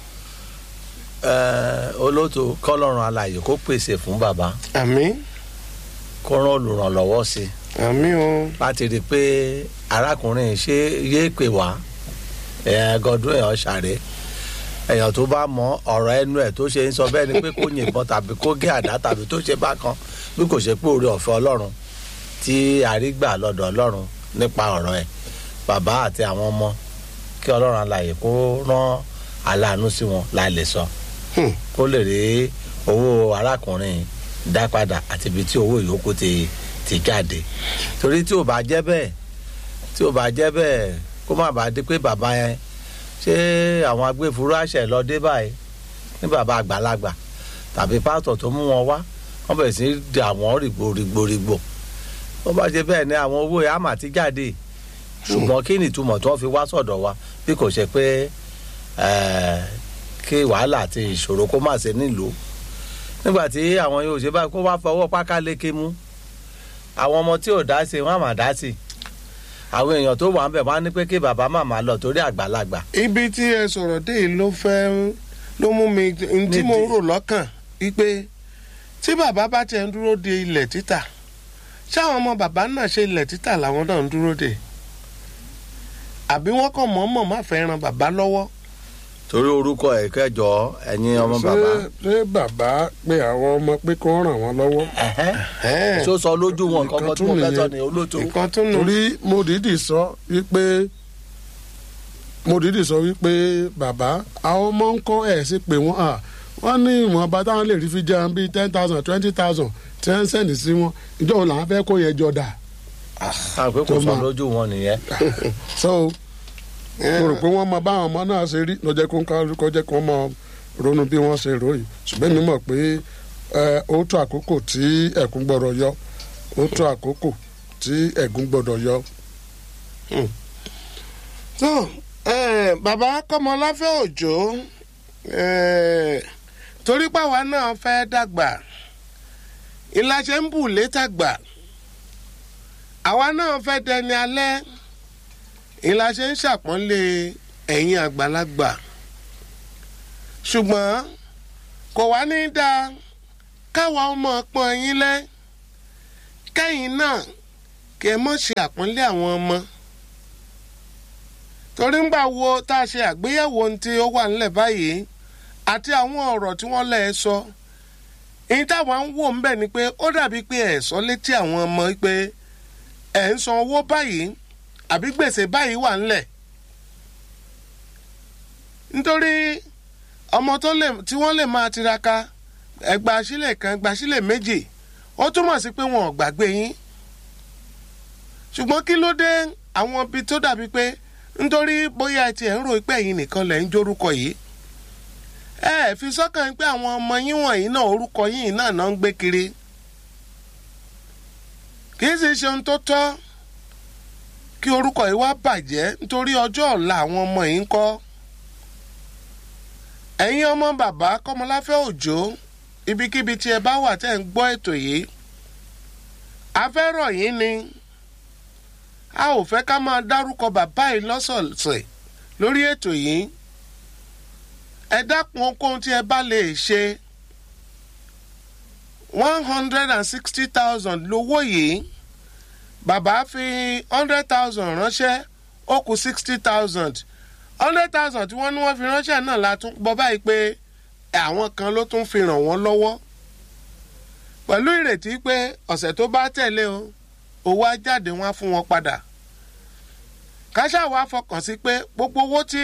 D: Ẹ, olóòtú kọlọ́run alààyè kó pèsè fún bàbá
C: àmì
D: kó rán olùrànlọ́wọ́ sí i
C: àmì o
D: láti rí i pé arákùnrin ṣe yéé pè wá ẹ, Godwin ọ̀sàrẹ́ èèyàn tó bá mọ ọ̀rọ̀ ẹnu ẹ̀ tó ṣe ń sọ bẹ́ẹ̀ ni pé kó yìnbọn tàbí kó gé àdá tàbí tó ṣe bákan bí kò ṣe pé oore ọ̀fẹ́ ọlọ́run tí àrígbà lọ́dọ̀ ọlọ́run nípa ọ̀rọ̀ ẹ̀ bàbá àti àwọn ọmọ kí ọlọ́run alààyè kó rán aláàánú sí wọn la lè sọ
C: Hmm.
D: kó lè rí owó arákùnrin dá padà àti ibi tí owó ìyókù ti ti jáde torí tí ò bá jẹ́ bẹ́ẹ̀ tí ò bá jẹ́ bẹ́ẹ̀ kó má bàa di pé bàbá yẹn ṣé àwọn agbófinró àṣẹ lọ dé báyìí ní bàbá àgbàlagbà tàbí pásítọ̀ tó mú wọn wá wọ́n bẹ̀rẹ̀ sí í dà wọ́n rìgbòrìgbòrìgbò wọ́n bá ṣe bẹ́ẹ̀ ni àwọn owó yẹn á mà ti jáde ṣùgbọ́n kí ni ìtumọ̀ tí wọ́n fi wá sọ̀dọ̀ wa bí kò ṣe pé eh, kí wàhálà àti ìṣòro kó má ṣe nílùú nígbà tí àwọn yóò ṣe báyìí kó wá fọwọ́ páká lékè mú àwọn ọmọ tí ò dá sí wọn á mà dá sí àwọn èèyàn tó wà ń bẹ̀ wọ́n á ní pé kí bàbá màmá lọ torí àgbàlagbà
C: ibi tí ẹ sọ̀rọ̀ dé yìí ló fẹ́ ló mú mi n tí mo ń rò lọ́kàn wípé tí bàbá bá tiẹ̀ ń dúró de ilẹ̀ títà ṣáwọn ọmọ bàbá náà ṣe ilẹ̀ títà làwọn náà ń dúró de àbí wọ́n kàn mọ̀ọ́mọ̀ má fẹ́ ran bàbá lọ́wọ́
D: torí orúkọ ẹ̀ kẹjọ ẹ̀yin ọmọ
B: ṣé
D: bàbá
B: ṣé bàbá pé àwọn ọmọ pé kí wọ́n ràn wọ́n lọ́wọ́
D: ẹ̀hẹ́n.
C: Ẹ̀ẹ́,
D: tó sọ lójú wọn
B: Nǹkan
D: kankan tí
B: tún
D: mo fẹ́ sọ
B: nìyẹn.
D: ní olóòtú
C: nǹkan tún nù
B: torí mo dìídì sọ wípé mo dìídì sọ wípé bàbá àwọn ọmọ ń kọ́ ẹ̀ sí pé wọ́n à wọ́n ní ìwọ̀nba táwọn lè rí fi jẹun bíi ten thousand twenty thousand tí wọ́n ń sẹ́ndì sí wọn ìjọ wo làwọn fẹ́ kó yẹn jọ dà
D: àpé kò
B: tó
D: sọ
B: máa-
D: lójú wọn nìyẹn
B: so mo rò pé wọ́n mọ báwọn ọmọ náà ṣe rí lọ́jọ́ kó ń kálukọ jẹ́ kó mọ ronú bí wọ́n ṣe rò yìí ṣùgbọ́n mi mọ̀ pé ẹ, ó tó àkókò tí ẹ̀kún gbọ́dọ̀ yọ ó tó àkókò tí ẹ̀gún gbọ́dọ̀ yọ.
C: tó ẹ, bàbá kọ́mọláfẹ́ òjò ẹ, torí pàwa náà fẹ́ dàgbà ìlàṣẹ ń bù létàgbà àwa náà fẹ́ dẹni alẹ́ ìlàṣẹ ń ṣàpọ́nlé ẹ̀yin àgbàlagbà ṣùgbọ́n kò wá ní dáa káwa ọmọ pọ́n yín lẹ́ kẹ́yìn náà kẹ́ ẹ mọ̀ ṣe àpọ́nlé àwọn ọmọ torí ńgbà wo tá a ṣe àgbéyẹ̀wò ohun tí ó wà nílẹ̀ báyìí àti àwọn ọ̀rọ̀ tí wọ́n lẹ̀ sọ èyí táwọn ń wò ń bẹ̀ ni pé ó dàbí pé ẹ̀ sọ létí àwọn ọmọ pé ẹ̀ ń san owó báyìí àbí gbèsè báyìí wà ńlẹ̀ nítorí ọmọ tó lè tí wọ́n lè máa tiraka ẹgbà sílẹ̀ kan ẹgbà sílẹ̀ méjì ó túmọ̀ sí pé wọn ò gbàgbé yín ṣùgbọ́n kí ló dé àwọn ibi tó dàbí pé nítorí bóyá ẹ tiẹ̀ ń rò pé ẹ̀yin nìkan lẹ̀ ń jórúkọ yìí ẹ ẹ fi sọ́kàn pé àwọn ọmọ yín wọ̀nyí náà orúkọ yín náà náà ń gbé kiri kì í sì ṣe ohun tó tọ́ kí orúkọ yìí wá bàjẹ́ nítorí ọjọ́ ọ̀la àwọn ọmọ yìí ń kọ́ ẹ̀yin ọmọ bàbá kọ́mọláfẹ́ òjò ibikíbi tí ẹ bá wà tẹ́ ń gbọ́ ètò yìí afẹ́rọ̀ yín ni a ò fẹ́ ká máa dárúkọ bàbá yìí lọ́sọ̀ọ̀sẹ̀ lórí ètò yìí ẹ dákun ohunkóhun tí ẹ bá lè ṣe one hundred and sixty thousand lówó yìí bàbá fi hundred thousand ránṣẹ́ ó kù sixty thousand hundred thousand tí wọ́n ní wọ́n fi ránṣẹ́ náà la tún gbọ́ báyìí pé àwọn kan ló tún fi ràn wọ́n lọ́wọ́ pẹ̀lú ìrètí pé ọ̀sẹ̀ tó bá tẹ̀lé o owó á jáde wọn á fún wọn padà káṣá wa fọkàn sí pé gbogbo owó tí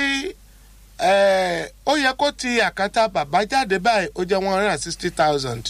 C: ó yẹ kó ti àkàtà bàbá jáde báyìí ó jẹ́ one hundred and sixty thousand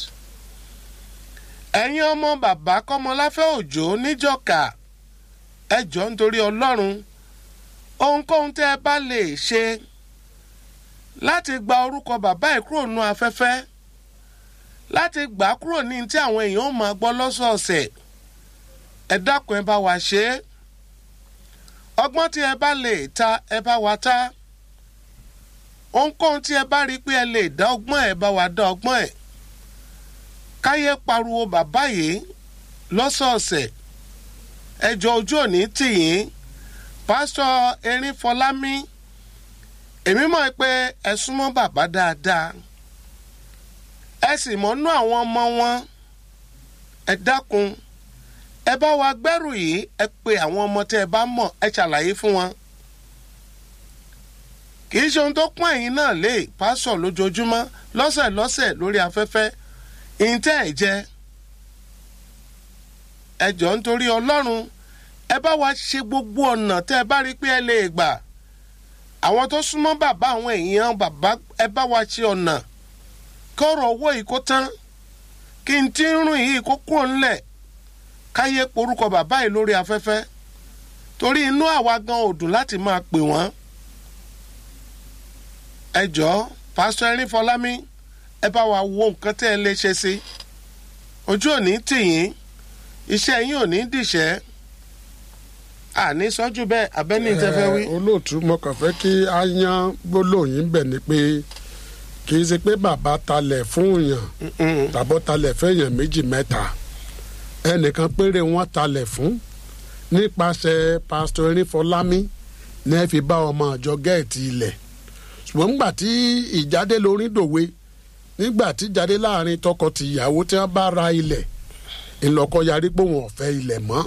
C: ẹ̀yin ọmọ bàbá kọ́mọláfẹ́ òjò níjọ̀ka ẹ jọ̀ọ́ nítorí ọlọ́run ohunkóhun tẹ́ ẹ bá lè ṣe láti gba orúkọ bàbá ẹ̀ kúrò nù afẹ́fẹ́ láti gbà á kúrò ní tí àwọn èèyàn ó máa gbọ́ lọ́sọ̀ọ̀sẹ̀ ẹ dákun ẹ bá wa ṣe é ọgbọ́n tí ẹ bá lè ta ẹ bá wa ta ohunkóhun tí ẹ bá rí pé ẹ lè dá ọgbọ́n ẹ bá wa dá ọgbọ́n ẹ káyé pariwo bàbá yìí lọ́sọ̀ọ̀sẹ̀ ẹjọ́ ojú òní tì yín pásítọ̀ erin fọlámi èmi mọ̀ pé ẹ súnmọ́ bàbá dáadáa ẹ sì mọ́nú àwọn ọmọ wọn ẹ dákun ẹ bá wa gbẹ́rù yìí ẹ pe àwọn ọmọ tẹ́ ẹ bá mọ̀ ẹ ṣàlàyé fún wọn kì í ṣe ohun tó pọ́n ẹ̀yin náà lé pásọ̀ lójoojúmọ́ lọ́sẹ̀ lọ́sẹ̀ lórí afẹ́fẹ́ ìǹtẹ́ ẹ̀ jẹ́ ẹ jọ nítorí ọlọ́run ẹ bá wa ṣe gbogbo ọ̀nà tẹ́ ẹ bá rí pé ẹ lè gbà àwọn tó súnmọ́ bàbá àwọn èèyàn bàbá ẹ bá wa ṣe ọ̀nà kọ́rọ̀ owó yìí kó tán kí n tí ń rún yìí kó kúrò ńlẹ̀ káyé porúkọ bàbá yìí lórí afẹ́fẹ́ torí inú àwa gan ò dùn láti máa pè wọ́n ẹ jọ̀ọ́ pásítọ̀ erin fọlámi ẹ bá wa wo nǹkan tẹ́ ẹ lè ṣe sí ojú ò ní tì yín iṣẹ́ yín ò ní dìṣẹ́ àní sọ́jú bẹ́ẹ̀ abẹ́ni tẹ́ fẹ́ wí.
B: olóòtú mo kàn fẹ́ kí a yan gbólóyìn bẹ̀ ni pé kì í ṣe pé bàbá talẹ̀ fún yàn tàbọ̀ talẹ̀ fẹ́yàn méjì mẹ́ta ẹnìkan péré wọn talẹ̀ fún nípasẹ̀ pásítọ̀ erinfọlámi ní ẹ fi bá ọmọ àjọ gẹ́ẹ̀tì ilẹ̀ ṣùgbọ́n nígbà tí ìjáde lórí dòwe nígbà tí ìjáde láàrin tọkọ-tìyàwó tí wọ́n bá ra ilẹ̀ ńlọkọ yarí pé wọn ò fẹ́ ilẹ̀ mọ́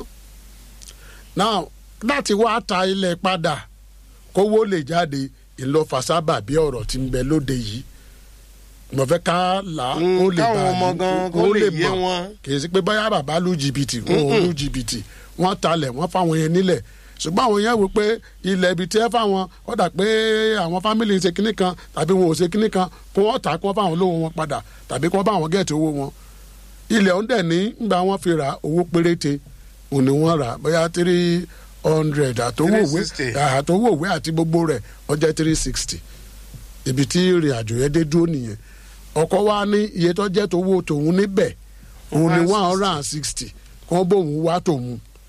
B: now láti wá ta ilẹ̀ padà kówó lè jáde ńlọfà sábà bí ọ̀rọ̀ tí ń bẹ lóde yìí mo fẹ́ ká là
C: Mm,
B: ó lè
C: káwọn
B: bá
C: ọmọ gan kó lè yé wọn.
B: kì í sí pé báyà bàbá lu jìbìtì wọn ò lu jìbìtì wọn talẹ̀ wọn fáwọn yẹn nílẹ̀ ṣùgbọ́n àwọn yẹn wò pé ilẹ̀ ibi tí ẹ fáwọn ó dà pé àwọn fámìlì ń ṣe kinní kan tàbí wọn ò ṣe kinní kan kó wọ́n tà kó wọ́n fáwọn olówó wọn padà tàbí kó wọ́n bá àwọn gẹ̀ẹ́tì owó wọn ilẹ̀ ọ̀hún dẹ̀ ní gbà wọ́n fi ra owó péréte òun ni wọ́n rà bóyá three hundred àtowó òwe
C: 360.
B: àtowó òwe àti gbogbo rẹ̀ ó jẹ́ three sixty ibi tí ìrìn àjò yẹn dé dúró nìyẹn ọkọ wa ní iye tó jẹ́ tówó tòun níbẹ̀ òun ni one hundred and sixty kó bóun wá tòun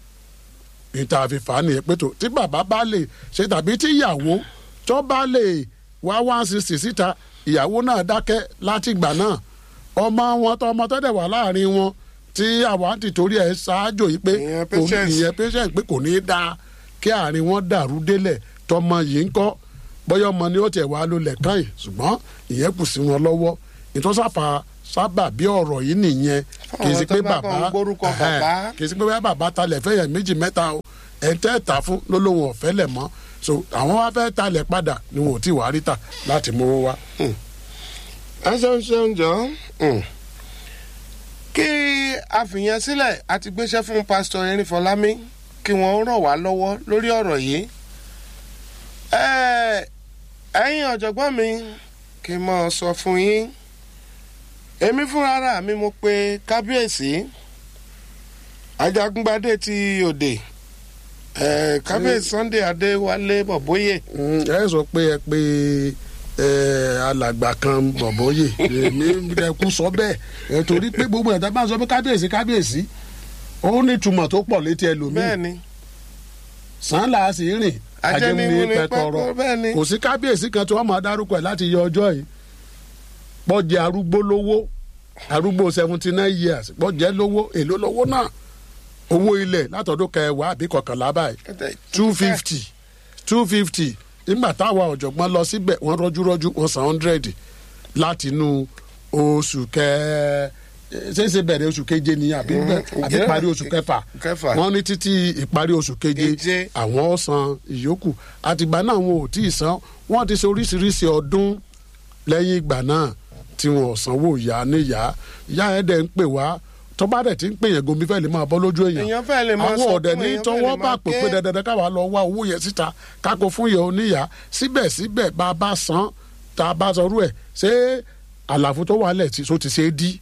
B: níta fífa nìyẹn pé tó tí bàbá bá lè ṣe tàbí tí ìyàwó tó bá lè wá one sixty síta ìyàwó náà dákẹ́ láti ìgbà náà ọmọ wọn tó ọmọ tó dẹ̀ wà láàrin wọn tí àwa ti torí ẹ̀ ṣáájò yìí pé
C: Ìyẹn
B: kò ní-
C: patience.
B: ìyẹn patient pé kò ní í dáa kí àárín wọn dàrú délẹ̀ tọmọ yìí ń kọ́ bóyá ọmọ ni ó tiẹ̀ wá lólẹ̀ kàn yìí ṣùgbọ́n ìyẹn kù sí wọn lọ́wọ́ ìtọ́sáfà sábà bí ọ̀rọ̀ yìí nìyẹn kì í sí
C: Fáwọn tó
B: pé
C: bá
B: bàbá
C: kàn ń gbórúkọ
B: ẹhẹ́n,
C: bàbá.
B: kì í sí pé bóyá bàbá talẹ̀ fẹ́yẹ̀ méjì mẹ́ta o ẹ̀ ń tẹ́ ta fún lólóhùn ọ̀fẹ́ lẹ̀ mọ́ so àwọn wá fẹ́ talẹ̀ padà ni wọn ò tí wàá rí tà láti mówó wá.
C: ẹ ṣeun ṣeun jọ Mm. kí a fìyẹn sílẹ̀ a ti gbéṣẹ́ fún pásítọ̀ erin fọlámi kí wọ́n ràn wá lọ́wọ́ lórí ọ̀rọ̀ yìí ẹ ẹ̀yin ọ̀jọ̀gbọ́n mi kí n mọ̀ sọ fún yín èmi fúnra ara mi mo pe kábíyèsí ajagungbadé ti òde eh, kábíyèsí sunday adéwálé bọ̀bóyè
B: Mm, ẹ sọ pé ẹ pé ẹ, alàgbà kan bọ̀bọ̀yè èmi ẹkú sọ bẹ́ẹ̀ ẹ, torí pé gbogbo ẹ̀dá bá ń sọ pé kábíyèsí kábíyèsí ó ní ìtumọ̀ tó pọ̀ létí ẹlòmíì
C: bẹ́ẹ̀ ni
B: sàn là á sì rìn
C: Ajẹni
B: ajẹmúni
C: mú ni
B: pẹtọrọ
C: pẹ́kọ́, bẹ́ẹ̀ ni.
B: kò sí kábíyèsí kan tí wọ́n máa dárúkọ ẹ̀ láti yọ ọjọ́ yìí pọ́jẹ́ arúgbó lówó arúgbó seventy nine years pọ́jẹ́ lówó èló lówó náà owó ilẹ̀ látọ̀dún kẹwàá àbí kọkànlá báyìí two fifty two fifty nígbà táwa ọ̀jọ̀gbọ́n lọ síbẹ̀ wọ́n rọ́júrọ́jú wọ́n san hundred láti inú oṣù kẹ ṣéṣe bẹ̀rẹ̀ oṣù keje ni àbí bẹ̀- àbí
C: ǹjẹ́-
B: parí oṣù kẹfà
C: kẹfà.
B: wọ́n ní títí ìparí oṣù keje
C: Keje.
B: àwọn ó san ìyókù àtìgbà náà wọn ò tí ì san wọ́n ti ṣe oríṣiríṣi ọdún lẹ́yìn ìgbà náà tí wọn ò sanwó ìyá níyà ìyá ẹ̀ dẹ̀ ń pè wá tọ́ba dẹ̀ ti ń pè yẹn gomi fẹ́ lè máa bọ́ lójú èèyàn
C: Èèyàn fẹ́ lè máa
B: àwọn
C: sọkún,
B: ọ̀dẹ̀ ní
C: èèyàn fẹ́
B: tọwọ́
C: lè
B: bá
C: máa
B: pè
C: ké.
B: pé dandan káwa lọ wá owó yẹn síta káko fún yẹn oníyà síbẹ̀síbẹ̀ bá a bá san tá a bá sọrú ẹ̀ ṣé àlàfo tó wà lẹ̀ tí so ti ṣe é dí.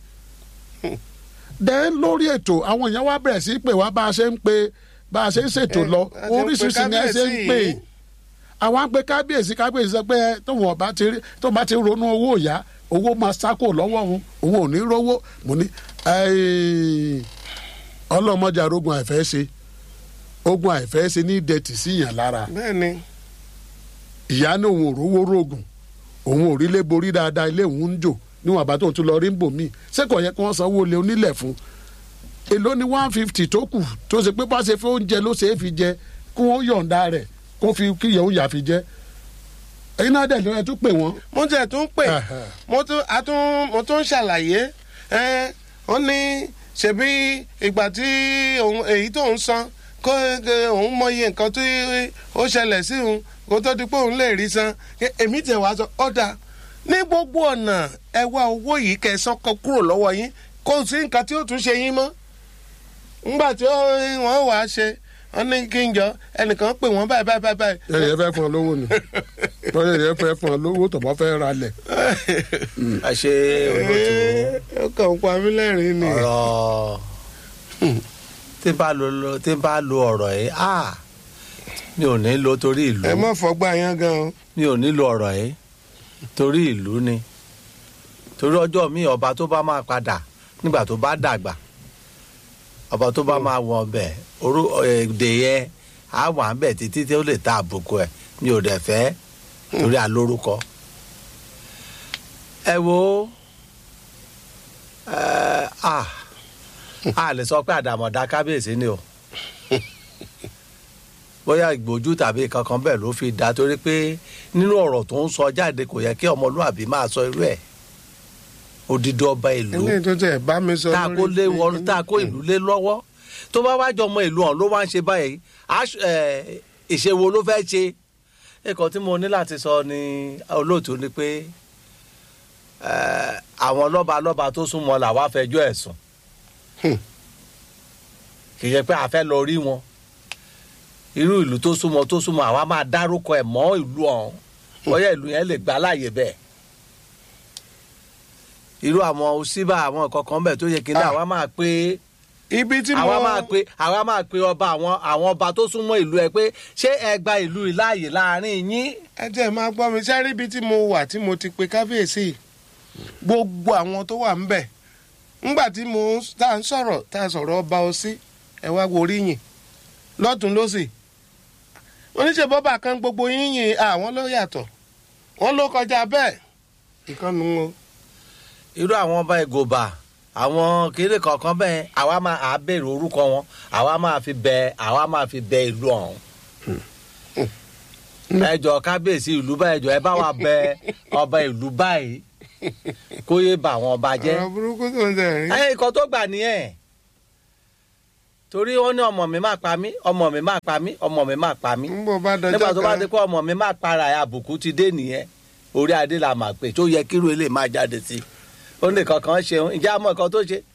B: dẹ́ lórí ètò àwọn èèyàn wá bẹ̀rẹ̀ sí í pè wá bá a ṣe ń pe bá a ṣe ń ṣètò
C: Eh,
B: lọ
C: a ti ń pe
B: oríṣiríṣi ni ẹ ṣe ń
C: kábíyèsí
B: pè
C: yìí.
B: àwọn á pe kábíyèsí kábíyèsí sọ pé tóun ọba ti rí tóun bá ti ronú owó ìyá owó máa sákò lọ́wọ́ òun òun ò ní rówó mo ní "Ẹ́ẹ̀, ọlọ́mọdé arógun àìfẹ́ ṣe ogun àìfẹ́ ṣe ní dẹ̀tì síyàn lára
C: bẹ́ẹ̀ ni
B: ìyá ní òun ò rówó rògùn òun ò rí lé borí dáadáa ilé òun ń jò níwọ̀n àbá tóun tún lọ rí ń bò míì ṣé kò yẹ kí wọ́n sanwó lé onílẹ̀ fún èló ni one fifty tó kù tó ṣe pé bá ṣe fi oúnjẹ ló ṣe é fi jẹ kí wọ́n yọ̀ǹda rẹ̀ kó fi kí ìyẹn òun yà fi jẹ ẹ̀yin náà dẹ̀ lóye tún pè wọ́n.
C: mo tẹ̀ tún pè
B: Ẹ̀hẹ̀.
C: mo tún a tún mo tún ṣàlàyé ẹ ó ní ṣebí ìgbà tí òun èyí tó ń san kó ẹ, òun mọyì nǹkan tí ó ṣẹlẹ̀ sí òun kó tó di pé òun lè rí san Ẹ, èmi tẹ̀ wá sọ ọ̀dà ní gbogbo ọ̀nà ẹ wá owó yìí kẹsàn kan kúrò lọ́wọ́ yín kò sí nǹkan tí ó tún ṣe yín mọ́ ńgbà tí ó- wọ́n wàá ṣe wọ́n ní kí n jọ ẹnìkan pè wọ́n báyìí báyìí báyìí báyìí
B: ẹ̀yìn ẹ fẹ́ fún ọ lówó ni bọ́yá ẹ̀yìn fẹ́ fún ọ lówó tọ̀bọ̀ fẹ́ ra lẹ̀.
D: ẹ ṣe olóòtú
C: ó kàn ń pa mí lẹ́rìn-ín ni.
D: ọ̀rọ̀ tí n bá lo lo- tí n bá lo ọ̀rọ̀ yìí ah mi ò ní lo torí ìlú
C: ẹ má fọgbà yẹn gan o.
D: mi ò ní lo ọ̀rọ̀ yìí torí ìlú ni torí ọjọ́ mi ọba tó bá máa padà nígbà tó bá dàgbà ọba tó bá máa wọ̀ ọbẹ̀ orú èdè yẹn á wà ń bẹ̀ títí tí ó lè ta àbùkù ẹ̀ mi ò dẹ̀ fẹ́ torí alórúkọ. ẹ wo ẹ ah a lè sọ pé àdàmọ̀dá kábíyèsí ni o bóyá ìgbójú tàbí kankan bẹ́ẹ̀ ló fi dá torí pé nínú ọ̀rọ̀ tó ń sọ jáde kò yẹ kí ọmọlúàbí máa sọ irú ẹ̀ odidi ọba ìlú
C: ilé tó tẹ̀ bá mi sọ
D: tá a kó lé wọn tá a kó ìlú lé lọ́wọ́ tó bá wá jọmọ ìlú ọ̀hún ló wá ń ṣe báyìí aṣ- ẹ̀, ìṣe wo ló fẹ́ ṣe ẹ̀kọ́ tí mo ní láti sọ ní olóòtú ni pé ẹ̀, àwọn lọ́ba lọ́ba tó súnmọ́ làwa fẹjọ́ ẹ̀ sùn
C: Hmm.
D: kì í ṣe pé a fẹ́ lọ rí wọn irú ìlú tó súnmọ́ tó súnmọ́ àwa máa dárúkọ ẹ̀ mọ́ ìlú ọ̀hún bóyá ìlú yẹn lè gbà láàyè bẹ́ẹ̀ irú àwọn òsínbà àwọn kankan bẹ́ẹ̀ tó yẹ kí ní
C: Ah.
D: àwa máa pé
C: ibi tí mo
D: àwa máa pe àwa máa pe ọba àwọn àwọn ọba tó súnmọ́ ìlú ẹ pé ṣé ẹ gba ìlú yìí láàyè láàrin yín.
C: ẹ jẹ́ máa gbọ́ mi sẹ́rí ibi tí mo wà tí mo ti pe kábíyèsí gbogbo àwọn tó wà ńbẹ̀ ńgbà tí mo tá à ń sọ̀rọ̀ tá à ń sọ̀rọ̀ ọba ọsí ẹ wá wo oríyìn lọ́tún lọ́sì oníṣẹ́ bọ́bà kan gbogbo yínyìn àwọn ló yàtọ̀ wọ́n ló kọjá bẹ́ẹ̀ ìkànnì wọn.
D: irú àwọn ọba ìgòbà àwọn kéré kọ̀ọ̀kan bẹ́ẹ̀ àwa máa à béèrè orúkọ wọn àwa máa fi bẹ àwa máa fi bẹ ìlú ọ̀hún. ẹ jọ kábíyèsí ìlú báyìí jọ ẹ bá wa bẹ ọba ìlú báyìí kó yé bà àwọn ọba jẹ́.
C: ọ̀rọ̀ burúkú tó ń tẹ̀ rí.
D: ẹ ikọ̀ tó gbà nìyẹn torí ó ní ọmọ mi máa pa mí ọmọ mi máa pa mí ọmọ mi máa pa mí
C: ń bọ̀ bá dọjọ́
D: nígbà tó bá
C: kan
D: ti kó ọmọ mi máa para ẹ àbùkù ti dé nìyẹn orí adé la máa pè tó yẹ kírú ilé máa jáde sí ó ní kankan ṣeun ìjà àmọ́ nǹkan tó ṣe.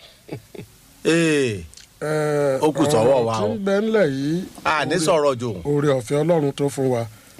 D: ee Ó kù sọ́wọ́ wa o.
B: tí ń bẹ ńlẹ̀ yìí
D: a ní sọ̀rọ̀ jù
B: oore ọ̀fẹ́ ọlọ́run tó fún wa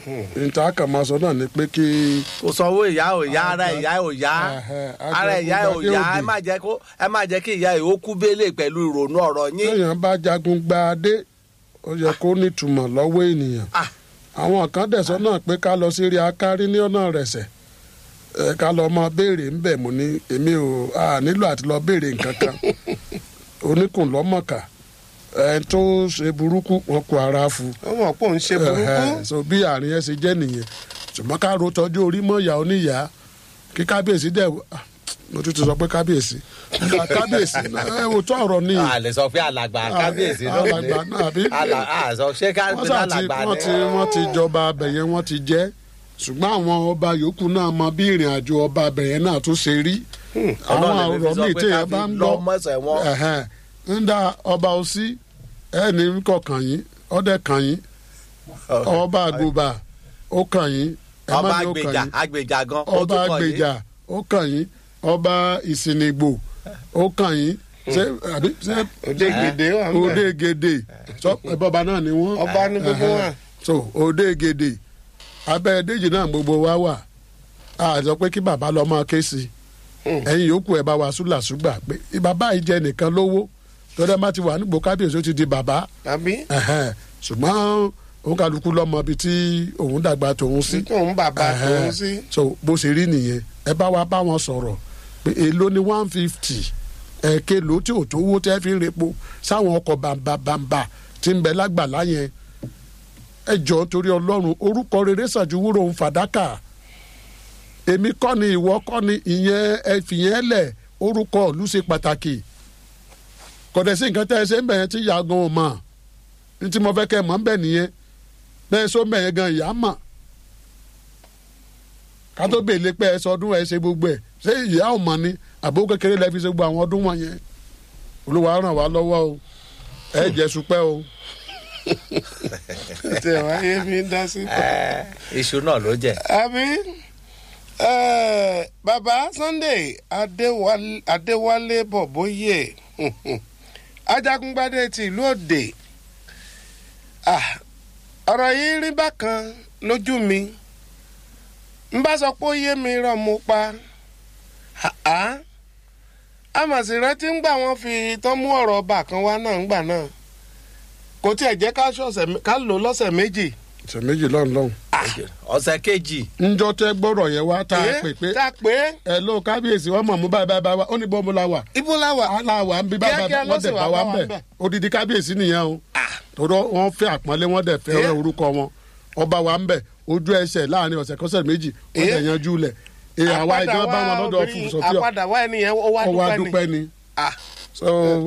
B: níta kàn máa sọ náà ni pé kí
D: kò sanwó ìyá ò yá ara ìyá ò yá
B: Ẹhẹ́,
D: ara ìyá ò
B: ajagun
D: yá
B: gbadé
D: ẹ má jẹ́ kó ẹ má jẹ́ kí ìyá yìí ó kú bélé pẹ̀lú ìrònú ọ̀rọ̀ yín.
B: téèyàn bá jagun gba adé ó yẹ kó nítumọ̀ lọ́wọ́ ènìyàn
D: Ah.
B: àwọn kan dẹ̀sọ́ náà pé ká lọ sí rí akárí ní ọ̀nà rẹ̀sẹ̀ ẹ ká lọ mọ béèrè ń bẹ̀ mú ní èmi ò a nílò àti lọ béèrè nǹkan kan oníkùn lọ́mọ̀ọ́kà ẹ tó ṣe burúkú wọn kó ara fu
C: ó mọ̀ pé òun ṣe burúkú
B: Ẹhẹ́, so bí àárín ẹ ṣe jẹ́ nìyẹn ṣùgbọ́n ká ro tọ́jú orí mọ́ ìyá oníyà kí kábíyèsí dẹ̀ ah, mo tún ti sọ pé kábíyèsí Nígbà kábíyèsí náà, ẹ wò tó ọ̀rọ̀ ni
D: a lè sọ pé alàgbà kábíyèsí náà
B: alàgbà náà àbí
D: Àlà- a sọ ṣé
B: wọ́n
D: kábíyèsí
B: sà ti
D: alàgbà
B: wọ́n ti
D: ni.
B: wọ́n ti jọba abẹ̀yẹn wọ́n ti jẹ́ ṣùgbọ́n àwọn ọba yòókù náà mọ bí ìrìn àjò ọba abẹ̀yẹn náà tún ṣe rí àwọn
D: Ọlọ́run lè fi
B: ọ̀rọ̀
D: sọ
B: míì
D: pé
B: tí
D: ká
B: ẹ
D: fi
B: bá ń
D: lọ
B: gbọ́
D: mọ́sẹ̀ wọn.
B: ẹ̀hẹ́n, ń da ọba òsí ẹni kọkàn yín ọdẹ kàn yín ọba àgùbà ó kàn yín ẹ má
D: ọba
B: ní ó kàn
D: agbèjà
B: yín
D: agbèjà gan ó
B: ọba
D: tún kọ yìí.
B: àgbèjà ó kàn yín ọba ìsìnìgbò ó kàn yín ṣé àbí ṣé
C: òde gèdè wà ń bẹ̀
B: òde gèdè sọ ẹbọba náà ni wọn
C: ọba ní gbogbo wa
B: so òde gèdè abẹ́ déjì náà gbogbo wa wà a sọ pé kí bàbá lọ máa ké sí i ẹ̀yin yòókù ẹ̀ bá wa súlàsúgbà pé bàbá yìí jẹ nìkan lówó tọ́lá má ti wà nígbò kábíyèsí ó ti di bàbá
C: tàbí
B: ẹ̀hẹ́n, ṣùgbọ́n òun kálukú lọ́mọ ibi tí òun dàgbà tòun sí
C: tí òun bàbá tòun sí
B: so bó ṣe rí nìyẹn ẹ bá wa bá wọn sọ̀rọ̀ pé èló ni one fifty ẹ̀ẹ́kẹ́ ló tí ò tó owó tẹ́ fi ń repo sáwọn ọkọ̀ bàǹbàǹbà tí ń bẹ lágbàlá yẹn ẹ jọ torí ọlọ́run orúkọ rere ṣàjú wúrò ń fàdákà èmi kọ́ ni ìwọ kọ́ ni ìyẹn ẹ fìyẹn lẹ̀ orúkọ ìlú ṣe pàtàkì kọ̀dẹ̀ sí nǹkan tẹ́ ẹ ṣe ń bẹ̀yẹn tí ìyá gan ò mọ̀ ní tí mo fẹ́ kẹ́ ẹ mọ̀ ń bẹ̀ nìyẹn bẹ́ẹ̀ sọ bẹ̀yẹn gan ìyá mọ̀ ká tó bèèlè pé ẹ sọdún ẹ ṣe gbogbo ẹ ṣé ìyá ò mọ̀ ni àbó kékeré lẹ fi ṣe gbogbo àwọn ọdún wọ̀nyẹn olúwa ràn wá lọ́wọ́ o ẹ jẹ́ supẹ́ o.
C: tí ẹ wáyé mi ń dá sí.
D: Ẹ, iṣu náà ló jẹ.
C: àmì eh, bàbá Sunday Adéwálé Adéwálé Bọ̀bóyè Ajagungbadé ti ìlú Òde Ah, ọ̀rọ̀ yìí rí bákan lójú mi n bá sọ pé ó yé mi rán mo pa Ah-ah. àmọ̀sí rántí ń gbà wọ́n fi tán mú ọ̀rọ̀ ọba kan wá náà ń gbà náà kò tiẹ̀ jẹ́ ká ṣọ̀sẹ̀ mé- ká lò lọ́sẹ̀ méjì.
B: ṣe méjì lọ́run lọ́hùn.
D: ọ̀sẹ̀ kejì
B: njọ́ tẹ́ gbọ́rọ̀ yẹn wá tá a
C: Eh,
B: pè pé
C: tá a pé
B: ẹ ló kábíyèsí wọn mọ̀ mú báyìí báyìí báyìí wá ó ní bọ́ọ̀mù la wà
C: ibo la wà.
B: aláwa ń bí báyìí
C: Kíákíá
B: báyìí
C: ló
B: wọ́n
C: sì
B: dẹ̀ bá
C: wá
B: wa
C: bá
B: ń
C: wa
B: bẹ̀
C: ń bẹ̀.
B: odidi kábíyèsí nìyẹn o tọ́dọ̀ wọ́n fẹ́ àpọ́nlé wọ́n dẹ̀ fẹ́
C: Eh.
B: orúkọ wọn ọba wa ń bẹ̀ ojú ẹsẹ̀ láàrin ọ̀sẹ̀ kọ́sẹ̀ méjì wọ́n
C: Eh.
B: dẹ̀ yanjú lẹ̀ èyí àwa
C: Àpadà
B: ìjọba bá
C: wá
B: wọn lọ́dọ̀
C: obìnrin-
B: fún sọ́fíà
C: àpadà wá ẹni yẹn ó wá
B: ọwọ́
C: dúpẹ́
B: adúpẹ́
C: ni.
B: ni
C: Ah,
B: so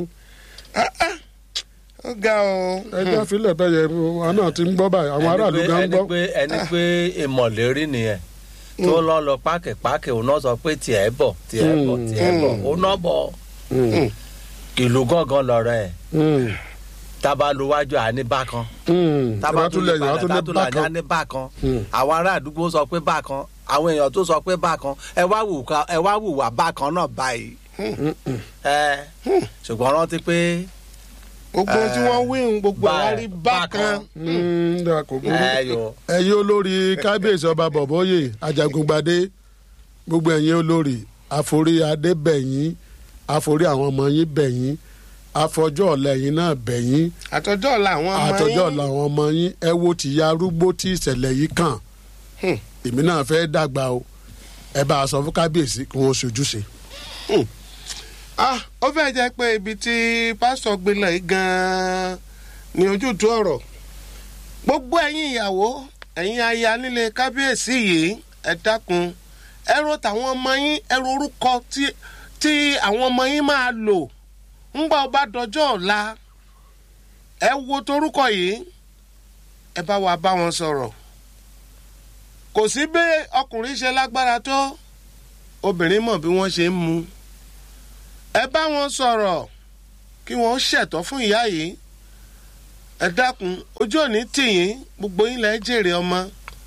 C: ó ga o.
B: ẹjọ́ filẹ̀ bẹ́ẹ̀ yẹ wọn náà ti ń gbọ́ báyìí àwọn aráàlú
D: ẹni
B: gan ń
D: pé-
B: gbọ́
D: ẹni pé ẹni pé ìmọ̀lérí nìyẹn tó lọ lọ pákẹ́pákẹ́ òun náà sọ pé tiẹ̀ bọ̀ tiẹ̀ bọ̀ tiẹ̀ bọ̀ òun náà bọ̀
B: Mm,
D: ìlú gángan lọ̀rọ̀ ẹ̀
B: mm,
D: tábàlùwájú àní bákan
B: mm.
D: tábàtúlẹ̀
B: ìrátúlẹ̀ yìí wọ́n tún ní
D: tátúlẹ̀
B: bákan
D: àní bákan
B: Mm.
D: àwọn ará àdúgbò sọ pé bákan àwọn èèyàn tó sọ pé bákan ẹ wá wù ká ẹ wá wùwà bákan náà báyìí ẹ ṣùgbọ́n rántí pé
C: gbogbo tí wọ́n wí ń gbogbo
D: Bá-
C: ẹ̀ rí bákan.
B: Mm, dà, kò burú.
D: ẹ yọ
B: ẹ̀yin olórí kábíyèsí ọba bọ̀bọ́yè ajagungbadé gbogbo ẹ̀yin olórí àforí adé bẹ̀yìn àforí àwọn ọmọ yín bẹ̀yìn àfọjọ́ ọ̀la ẹ̀yin náà bẹ̀yìn
C: àtọjọ́ ọ̀la àwọn ọmọ
B: àtọjọ́
C: yín.
B: ọ̀la àwọn ọmọ yín ẹ wo tìyá arúgbó tí ìṣẹ̀lẹ̀ yìí kàn
C: Hmm.
B: èmi náà fẹ́ dàgbà o ẹ bá a sọ fún kábíyèsí kí wọ́n ṣojúṣe.
C: Ah, ó fẹ́ jẹ́ pé ibi tí pásítọ̀ gbé lọ yìí gan-an ni ojútùú ọ̀rọ̀ gbogbo ẹ̀yin ìyàwó ẹ̀yin aya nílé kábíyèsí yìí ẹ dákun ẹ ro tàwọn ọmọ yín ẹ ro orúkọ tí tí àwọn ọmọ yín máa lò ńgbà ọba dọjọ́ ọ̀la ẹ wo torúkọ yìí ẹ bá wa bá wọn sọ̀rọ̀ kò sí bí ọkùnrin ṣe lágbára tó obìnrin mọ̀ bí wọ́n ṣe ń mu ẹ bá wọn sọ̀rọ̀ kí wọ́n ṣẹ̀tọ́ fún ìyá yìí ẹ dákun ojú òní tìyín gbogbo yín lẹ́ jèrè ọmọ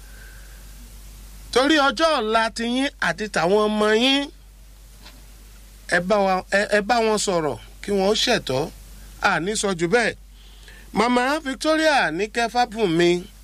C: torí ọjọ́ ọ̀la tiyín àti tàwọn ọmọ yín ẹ bá wa- ẹ- ẹ bá wọn sọ̀rọ̀ kí wọ́n ṣẹ̀tọ́ àní sọ jù bẹ́ẹ̀ màmá Victoria ní kẹfà bùn mi